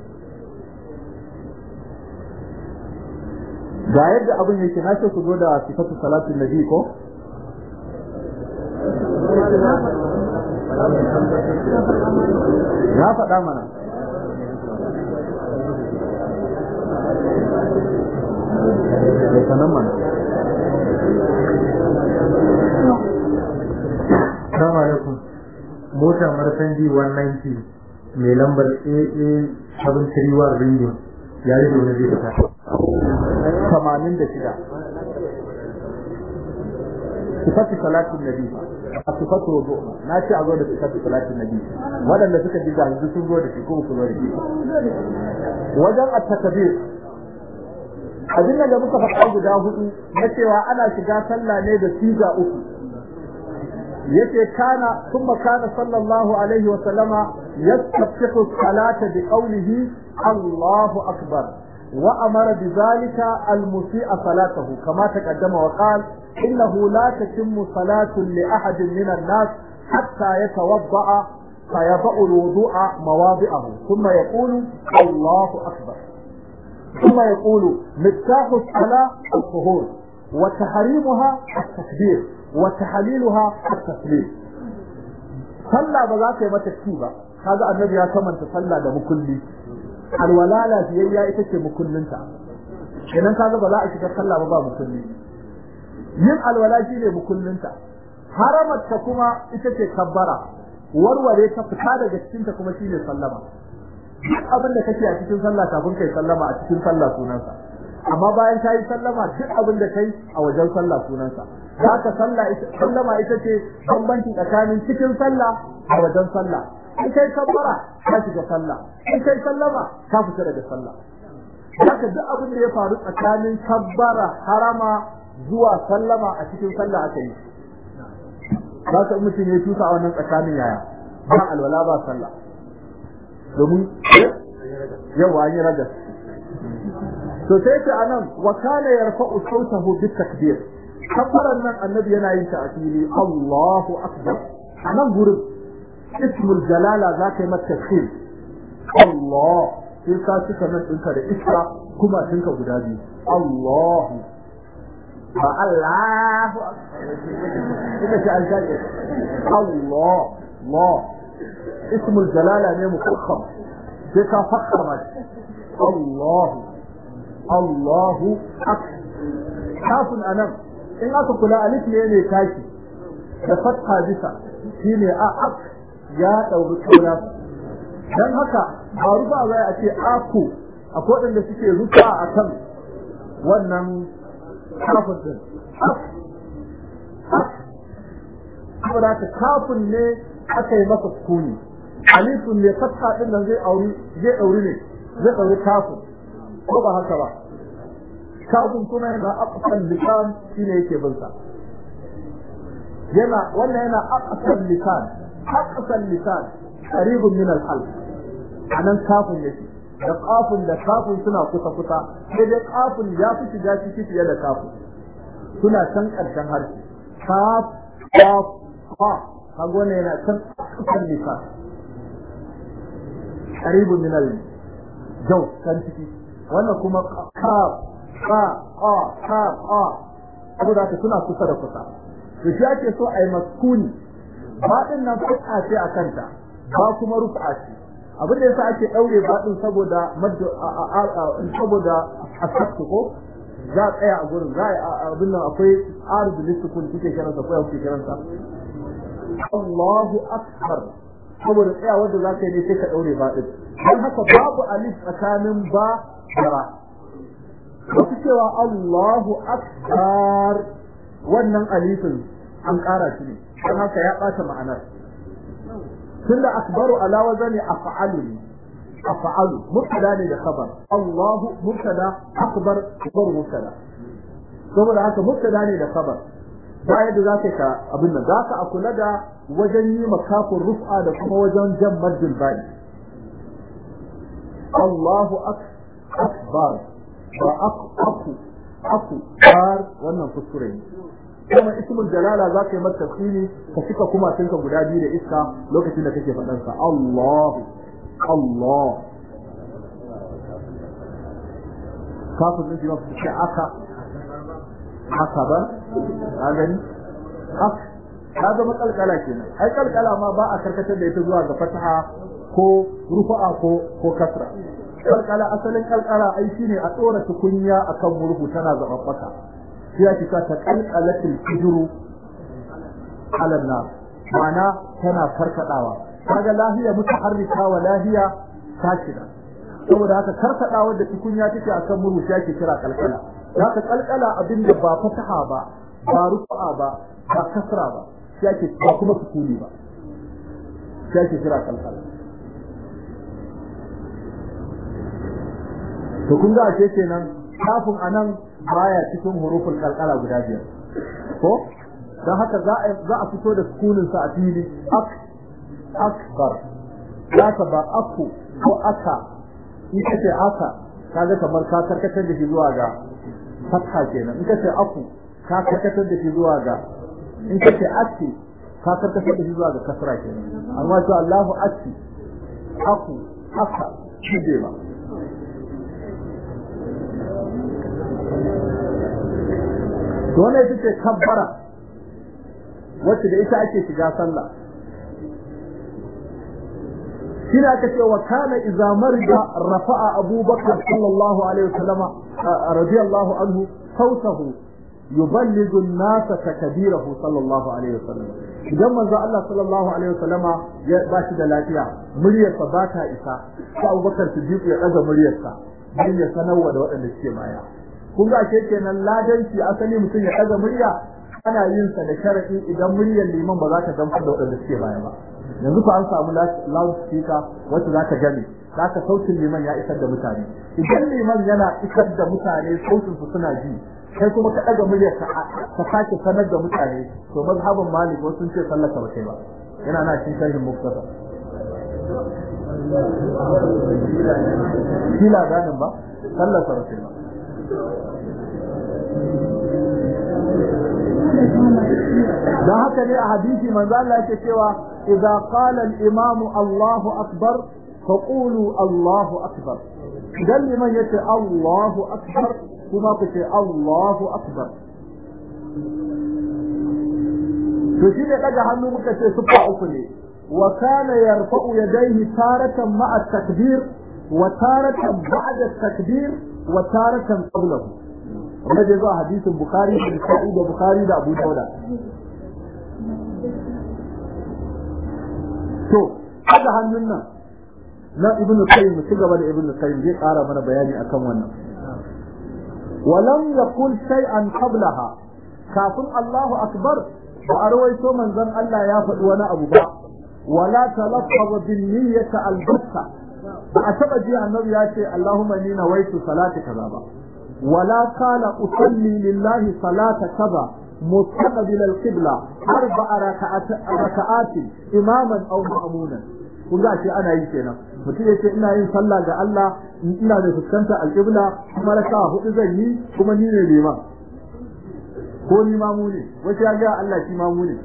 ga yadda abin yake na ce ku zo da sifatu salatin nabi ko ya faɗa mana sanan mana Assalamu alaikum. Mota Mercedes 190 mai lambar AA 731 ringin ya rage wani zai fita. tamanin da shida sifatu salatin nabi a sifatu wudu na ce a zo da sifatu salatin nabi waɗanda suka ji yanzu sun zo da shi ko su zo da shi wajen at-takbir abin da muka faɗa guda hudu na cewa ana shiga sallah ne da siga uku yace kana kuma kana sallallahu alaihi wa sallama yastaftihu salata bi qawlihi Allahu akbar وأمر بذلك المسيء صلاته كما تقدم وقال إنه لا تتم صلاة لأحد من الناس حتى يتوضأ فيضع الوضوء مواضعه ثم يقول الله أكبر ثم يقول مفتاح الصلاة الطهور وتحريمها التكبير وتحليلها التسليم صلى بذاك ما تكتيبا هذا النبي يا كمان تصلى ده بكل alwala lafiyayya ita ce mukullinta idan ka ga ba za a shiga sallah ba ba mukulli yin alwala shi ne mukullinta haramarta kuma ita ce kabbara warware ta fita daga cikinta kuma shi ne sallama duk abin da kake a cikin sallah kafin kai sallama a cikin sallah sunansa amma bayan ka yi sallama duk abin da kai a wajen sallah sunansa za ka sallah sallama ita ce bambanci tsakanin cikin sallah a wajen sallah in kai kabbara ka shiga sallah in kai sallama ka fita daga sallah haka duk abin da ya faru tsakanin kabbara harama zuwa sallama a cikin sallah aka yi za ka mutum ya tusa a wannan tsakanin yaya ba alwala ba sallah domin yawa an yi ragas to sai ce anan wa kana yarfa'u sautahu bit takbir kabbaran nan annabi yana yin ta a fili Allahu akbar anan gurin اسم الجلالة ذاك ما التفخيم الله sai ka cika nan ɗinka da iska kuma ɗinka guda biyu Allah ba Allah ina ce an shaƙe Allah Allah ismul jalala ne mukakkam sai ka fakkar ma Allah Allahu akbar kafin anan in aka kula alif ne ne tashi da fatha bisa shine a akbar ya ɗauri kauna don haka ba rufa zai a ce aku a waɗanda suke rufa a kan wannan kafin din saboda ka kafin ne aka yi masa kuni alifin ne fatha ɗin nan zai auri zai ɗauri ne zai ɗauri kafin ko ba haka ba kafin kuma yana aqsal lisan shine yake bin sa yana wannan yana aqsal lisan aqsal lisan qaribun min al-hal anan kafin yake da kafin da kafin suna kusa kusa sai dai kafin ya fi shiga ciki fiye da kafin suna can karshen harshe kaf kaf ha kaga wannan yana can aqsal lisan qaribun min al-jaw kan ciki wannan kuma kaf ka a ka a saboda haka suna kusa da kusa to shi ake so a yi maskuni baɗin nan fuka ce a kanta ba kuma rufa ce abin da yasa ake ɗaure baɗin saboda saboda asabtu ko za a tsaya a gurin za a abin nan akwai arzu listukun kuke kiransa ko kuke kiransa Allahu akbar saboda tsaya wanda za ka yi ne sai ka ɗaure baɗin don haka babu alif tsakanin ba da ra wasu cewa Allahu akbar wannan alifin an ƙara shi ne don haka ya ɓata ma'anar tunda akbaru ala wazani af'alu ne af'alu mubtada ne da khabar Allahu mubtada akbar khabar mubtada saboda haka mubtada ne da khabar ba yadda za ka ka abin nan za ka kula da wajen yi makafin rufa da kuma wajen jan maddin bai Allahu akbar ba aku aku aku bar wannan kuskure ne kuma ismul jalala za ka yi masa tafsiri ka cika kuma tunka guda biyu da iska lokacin da kake faɗan sa Allahu Allah kafin din ma ce aka haka ba a gani aka ka zama kalkala kenan ai kalkala ma ba a karkatar da ita zuwa ga fataha ko rufa'a ko ko kasra kalkala asalin kalkala ai shine a tsora tukunya akan murhu tana zababbaka shi ya kika ta kalkalatul hijru ala nar ma'ana tana farkadawa kaga lahiya mutaharrika wa lahiya sakina saboda haka karkadawa da tukunya take akan murhu shi ake kira kalkala haka kalkala abinda ba fataha ba ba rufa'a ba ba kasra ba shi ake ba kuma sukuni ba shi ake kira kalkala to kun ga ashe kenan kafin anan baya cikin hurufin kalkala guda biyar ko dan haka za a za a fito da sukunin sa a fili ak akbar zaka ba aku ko aka in kace aka kaga kamar ka karkatar da shi zuwa ga fatha kenan in kace aku ka karkatar da shi zuwa ga in kace aki ka karkatar da shi zuwa ga kasra kenan amma to Allahu aki aku aka shi ba to wannan ita ce kabbara wacce da ita ake shiga sallah shi ne aka ce wa kana idza marja rafa'a abubakar sallallahu alaihi wasallam radiyallahu anhu sautahu yuballighu an-nas takbirahu sallallahu alaihi wasallam idan manzo Allah sallallahu alaihi wasallama ya ba shi da lafiya muryarsa ba ta isa sai Abubakar Siddiq ya daga muryarsa don ya sanarwa da waɗanda suke baya kun ga ke kenan ladanci asali mutum ya daga murya ana yin sa da sharadi idan muryar liman ba za ta gamsar da waɗanda suke baya ba yanzu fa an samu loud speaker wacce za ta gani zaka sautin liman ya isar da mutane idan liman yana isar da mutane sautin su suna ji kai kuma ka daga muryar ka ka sake sanar da mutane to mazhabin malik wasu sun ce sallar ka ba kai ba yana na cikin sharhin muktasa shi ladanin ba sallar sa ba kai ba dan haka ne a hadisi manzo Allah yake cewa idza qala al-imam Allahu akbar faqulu Allahu akbar idan liman yace Allahu akbar kuma ku ce Allahu akbar to shi ne daga hannu muka ce sufa uku ne wa kana yarfa'u yadayhi taratan ma'a takbir wa taratan ba'da takbir wa taratan qablahu wanda zai zo a hadisin Bukhari da Nasa'i da Bukhari da Abu Dawud to haka hannun nan na Ibn Qayyim ci gaba da Ibn Qayyim zai ƙara mana bayani akan wannan walam yaqul shay'an qablaha kafin Allahu akbar ba a rawaito manzon Allah ya faɗi wani abu ba wala talaffaza bin niyyati al-batta ba a taba ji annabi ya ce Allahumma ni nawaitu salati kaza ba ولا قال أصلي لله صلاة كذا مستقبل القبلة أربع ركعات ركعات إماما أو مأمونا kun ga ce ana yi kenan mutum yace ina yin sallah ga Allah ina da fuskanta alqibla kuma raka hudu zan yi kuma ni ne liman ko ni mamu ne wace ya ga Allah shi mamu ne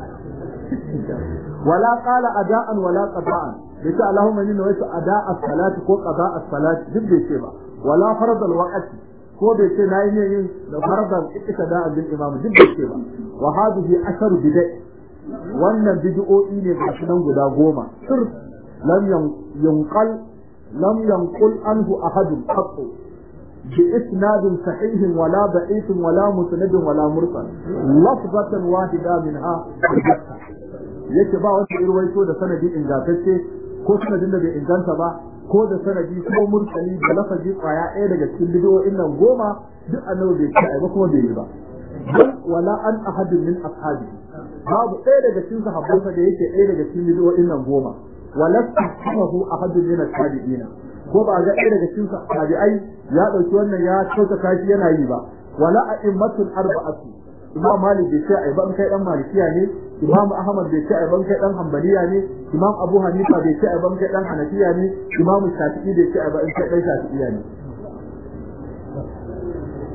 wala qala ada'an wala qada'an yace Allahumma inni nawaitu ada'a as-salati ko qada'a as-salati duk bai ce ba wala farad al-waqti ko bai ce nayi ne yin da fardan ittida bil imam duk bai ce ba wa hadhihi asharu bid'a wannan bid'o'i ne ga sunan guda goma sir lam yanqal lam yanqul anhu ahad qat bi isnad sahih wala da'if wala musnad wala mursal lafzatan wahida minha yake ba wata irwaito da sanadi ingantacce ko sanadin da bai inganta ba ko da sanadi ko mursali da lafazi kwaya ɗaya daga cikin bidiyoyin nan goma duk annabi bai ci ba kuma bai yi ba wala an ahadin min ashabi babu ɗaya daga cikin sahabbansa da yake ɗaya daga cikin bidiyoyin nan goma wala tasahu ahadin min ashabiina ko ba ga ɗaya daga cikin tabi'ai ya ɗauki wannan ya kauta kashi yana yi ba wala a'immatul arba'atu imam malik bai ce ai ban kai dan malikiya ne imam ahmad bai ce ai ban kai dan hanbaliya ne imam abu hanifa bai ce ai ban kai dan hanafiya ne imam shafi'i bai ce ai ban kai dan shafi'iya ne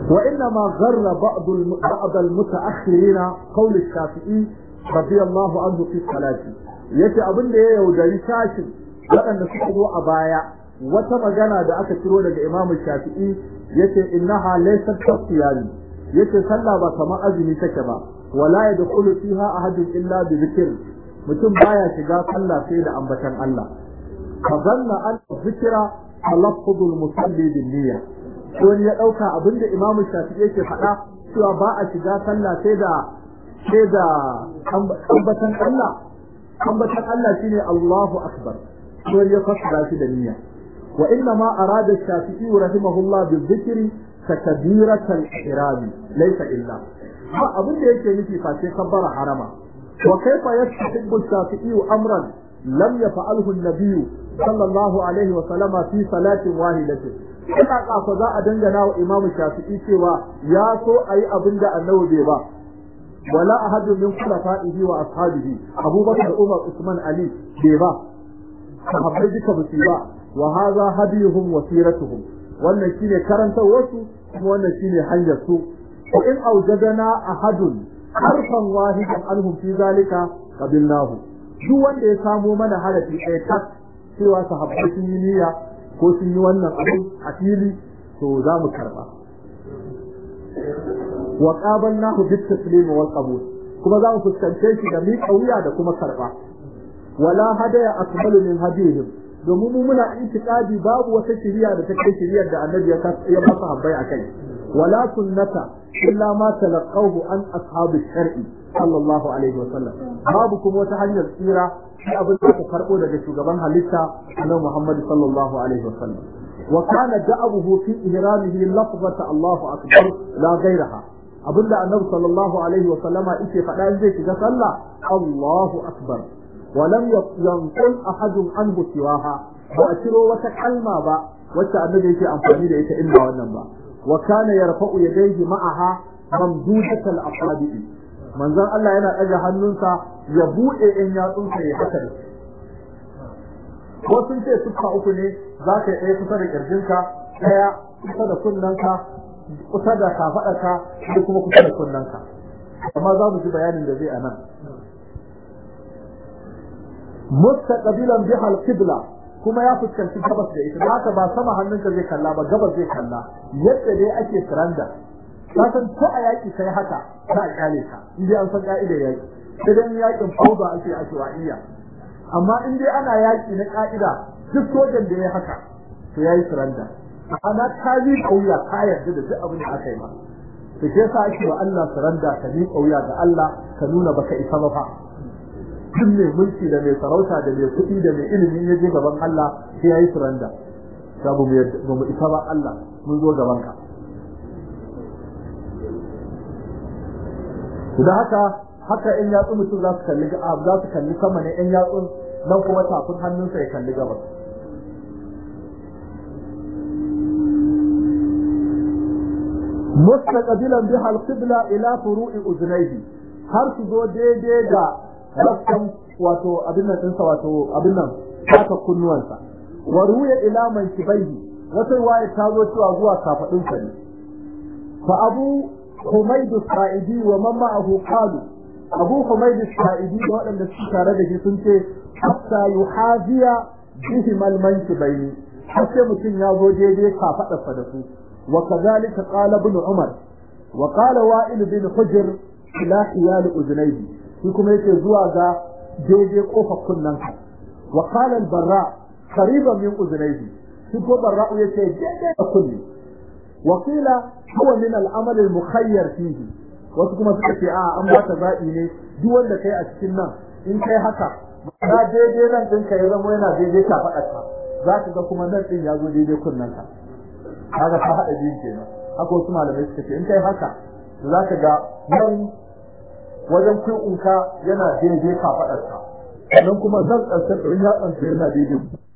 وإنما غر بعض بعض المتأخرين قول الشافعي رضي الله عنه في الصلاة yace abin da ya yaudari sashin waɗanda suka zo a baya wata magana da aka ciro daga Imam Shafi'i yace innaha laysat tasiyani yace sallah ba kamar azumi take ba wala yadkhulu fiha ahadun illa bi dhikr mutum baya shiga sallah sai da ambatan Allah fa zanna an dhikra talaffuzul musalli bin niyya wani ya dauka abinda Imam Shafi'i yake faɗa cewa ba a shiga sallah sai da sai da ambatan Allah ambatan Allah shine Allahu akbar wani ya fassara shi da niyya wa inna ma arada Shafi'i rahimahullah bi dhikri takbiratul ihram laysa illa ba abin da yake nufi face kabbara harama wa kaifa yastahibu Shafi'i amran lam yaf'alhu an-nabiy sallallahu alaihi wa sallama fi salatin wahidatin ina kafa za a dangana wa imamu shafi'i cewa ya so a yi abin da annabi bai ba wala ahadun min khulafa'ihi wa ashabihi abubakar umar usman ali bai ba sahabbai duka ba su ba wa hadha hadiyuhum wa siratuhum wannan shine karantar wasu kuma wannan shine hanyar su ko in aujadana ahadun harfan wahidan anhum fi zalika qabilnahu duk wanda ya samo mana harafi ɗaya tak cewa sahabbai sun yi niyya ko sun yi wannan abin a fili to za mu karba wa qabalnahu bit taslim wal qabul kuma za mu fuskance shi da miƙa wuya da kuma karba wala hadaya akmalu min hadihim domin mu muna itiqadi babu wata shiriya da take shiriyar da annabi ya ya masa habbai akai wala sunnata illa ma talaqahu an ashabi shar'i sallallahu alaihi wa sallam babu kuma wata hanyar tsira shi abin da aka karbo daga shugaban halitta annabi Muhammad sallallahu alaihi wa sallam wa kana da'abuhu fi ihramihi lafzata Allahu akbar la ghayraha abinda annabi sallallahu alaihi wa sallama yake faɗa zai shiga sallah Allahu akbar wa lam yanqul ahadun anhu siwaha ba a ciro wata kalma ba wacce annabi yake amfani da ita illa wannan ba wa kana yarfa'u yadayhi ma'aha mamdudatal asabi'i manzon Allah yana ɗaga hannunsa ya buɗe in yatsunsa ya haka da ko sun ce suka uku ne za ka yi ɗaya kusa da ƙirjinka ɗaya kusa da kunnanka kusa da kafaɗarka da kuma kusa da kunnanka amma za mu ji bayanin da zai a nan mustaqbilan biha al-qibla kuma ya fuskanci gabas da ita haka ba sama hannunka zai kalla ba gabas zai kalla yadda dai ake suranda ka san ko a yaki kai haka za a kyale ka in dai an san ka'idar yaki sai dan yakin fauda ake ashwaiya amma in dai ana yaki na ka'ida duk sojan da ya haka to yayi suranda ana ka yi kauya ka yarda da duk abin da aka yi ma to ke sa ake wa Allah suranda ka yi kauya ga Allah ka nuna baka isa ba fa duk mai mulki da mai sarauta da mai kuɗi da mai ilimi ya je gaban Allah sai yayi suranda sabu ba mu isa ba Allah mun zo gaban ka da haka haka in yatsu mutum za su kalli za su kalli sama ne in yatsun nan kuma tafin hannunsa ya kalli gabas mustaqbilan biha al-qibla ila furu'i uzunayhi har su zo daidai da rassan wato abin nan dinsa wato abin nan haka kunnuwansa wa ruya ila mankibaihi wata riwaya ta zo cewa zuwa kafadunsa ne fa abu حميد السائدي ومن معه قالوا أبو حميد السائدي وأن السكارة التي سنت حتى يحاذي بهما المنكبين حتى متن يازو جيدي كافة الصدفو وكذلك قال ابن عمر وقال وائل بن حجر إلى حيال أذنيه فيكم يتزوى ذا جيدي قوفة كننك وقال البراء قريبا من أذنيه فيكم براء يتجيدي كننك وقيل هو من العمل المخير فيه wasu kuma suka ce a an bata zaɓi ne duk wanda kai a cikin nan in kai haka na daidai nan ɗinka ya zama yana daidai ka faɗa za ka ga kuma nan ɗin ya zo daidai kunnen ka kaga ka haɗa biyun kenan haka wasu malamai suka ce in kai haka za ka ga nan wajen kuɗinka yana daidai ka faɗa sannan kuma zan ɗansar ɗin ya ɗansa yana daidai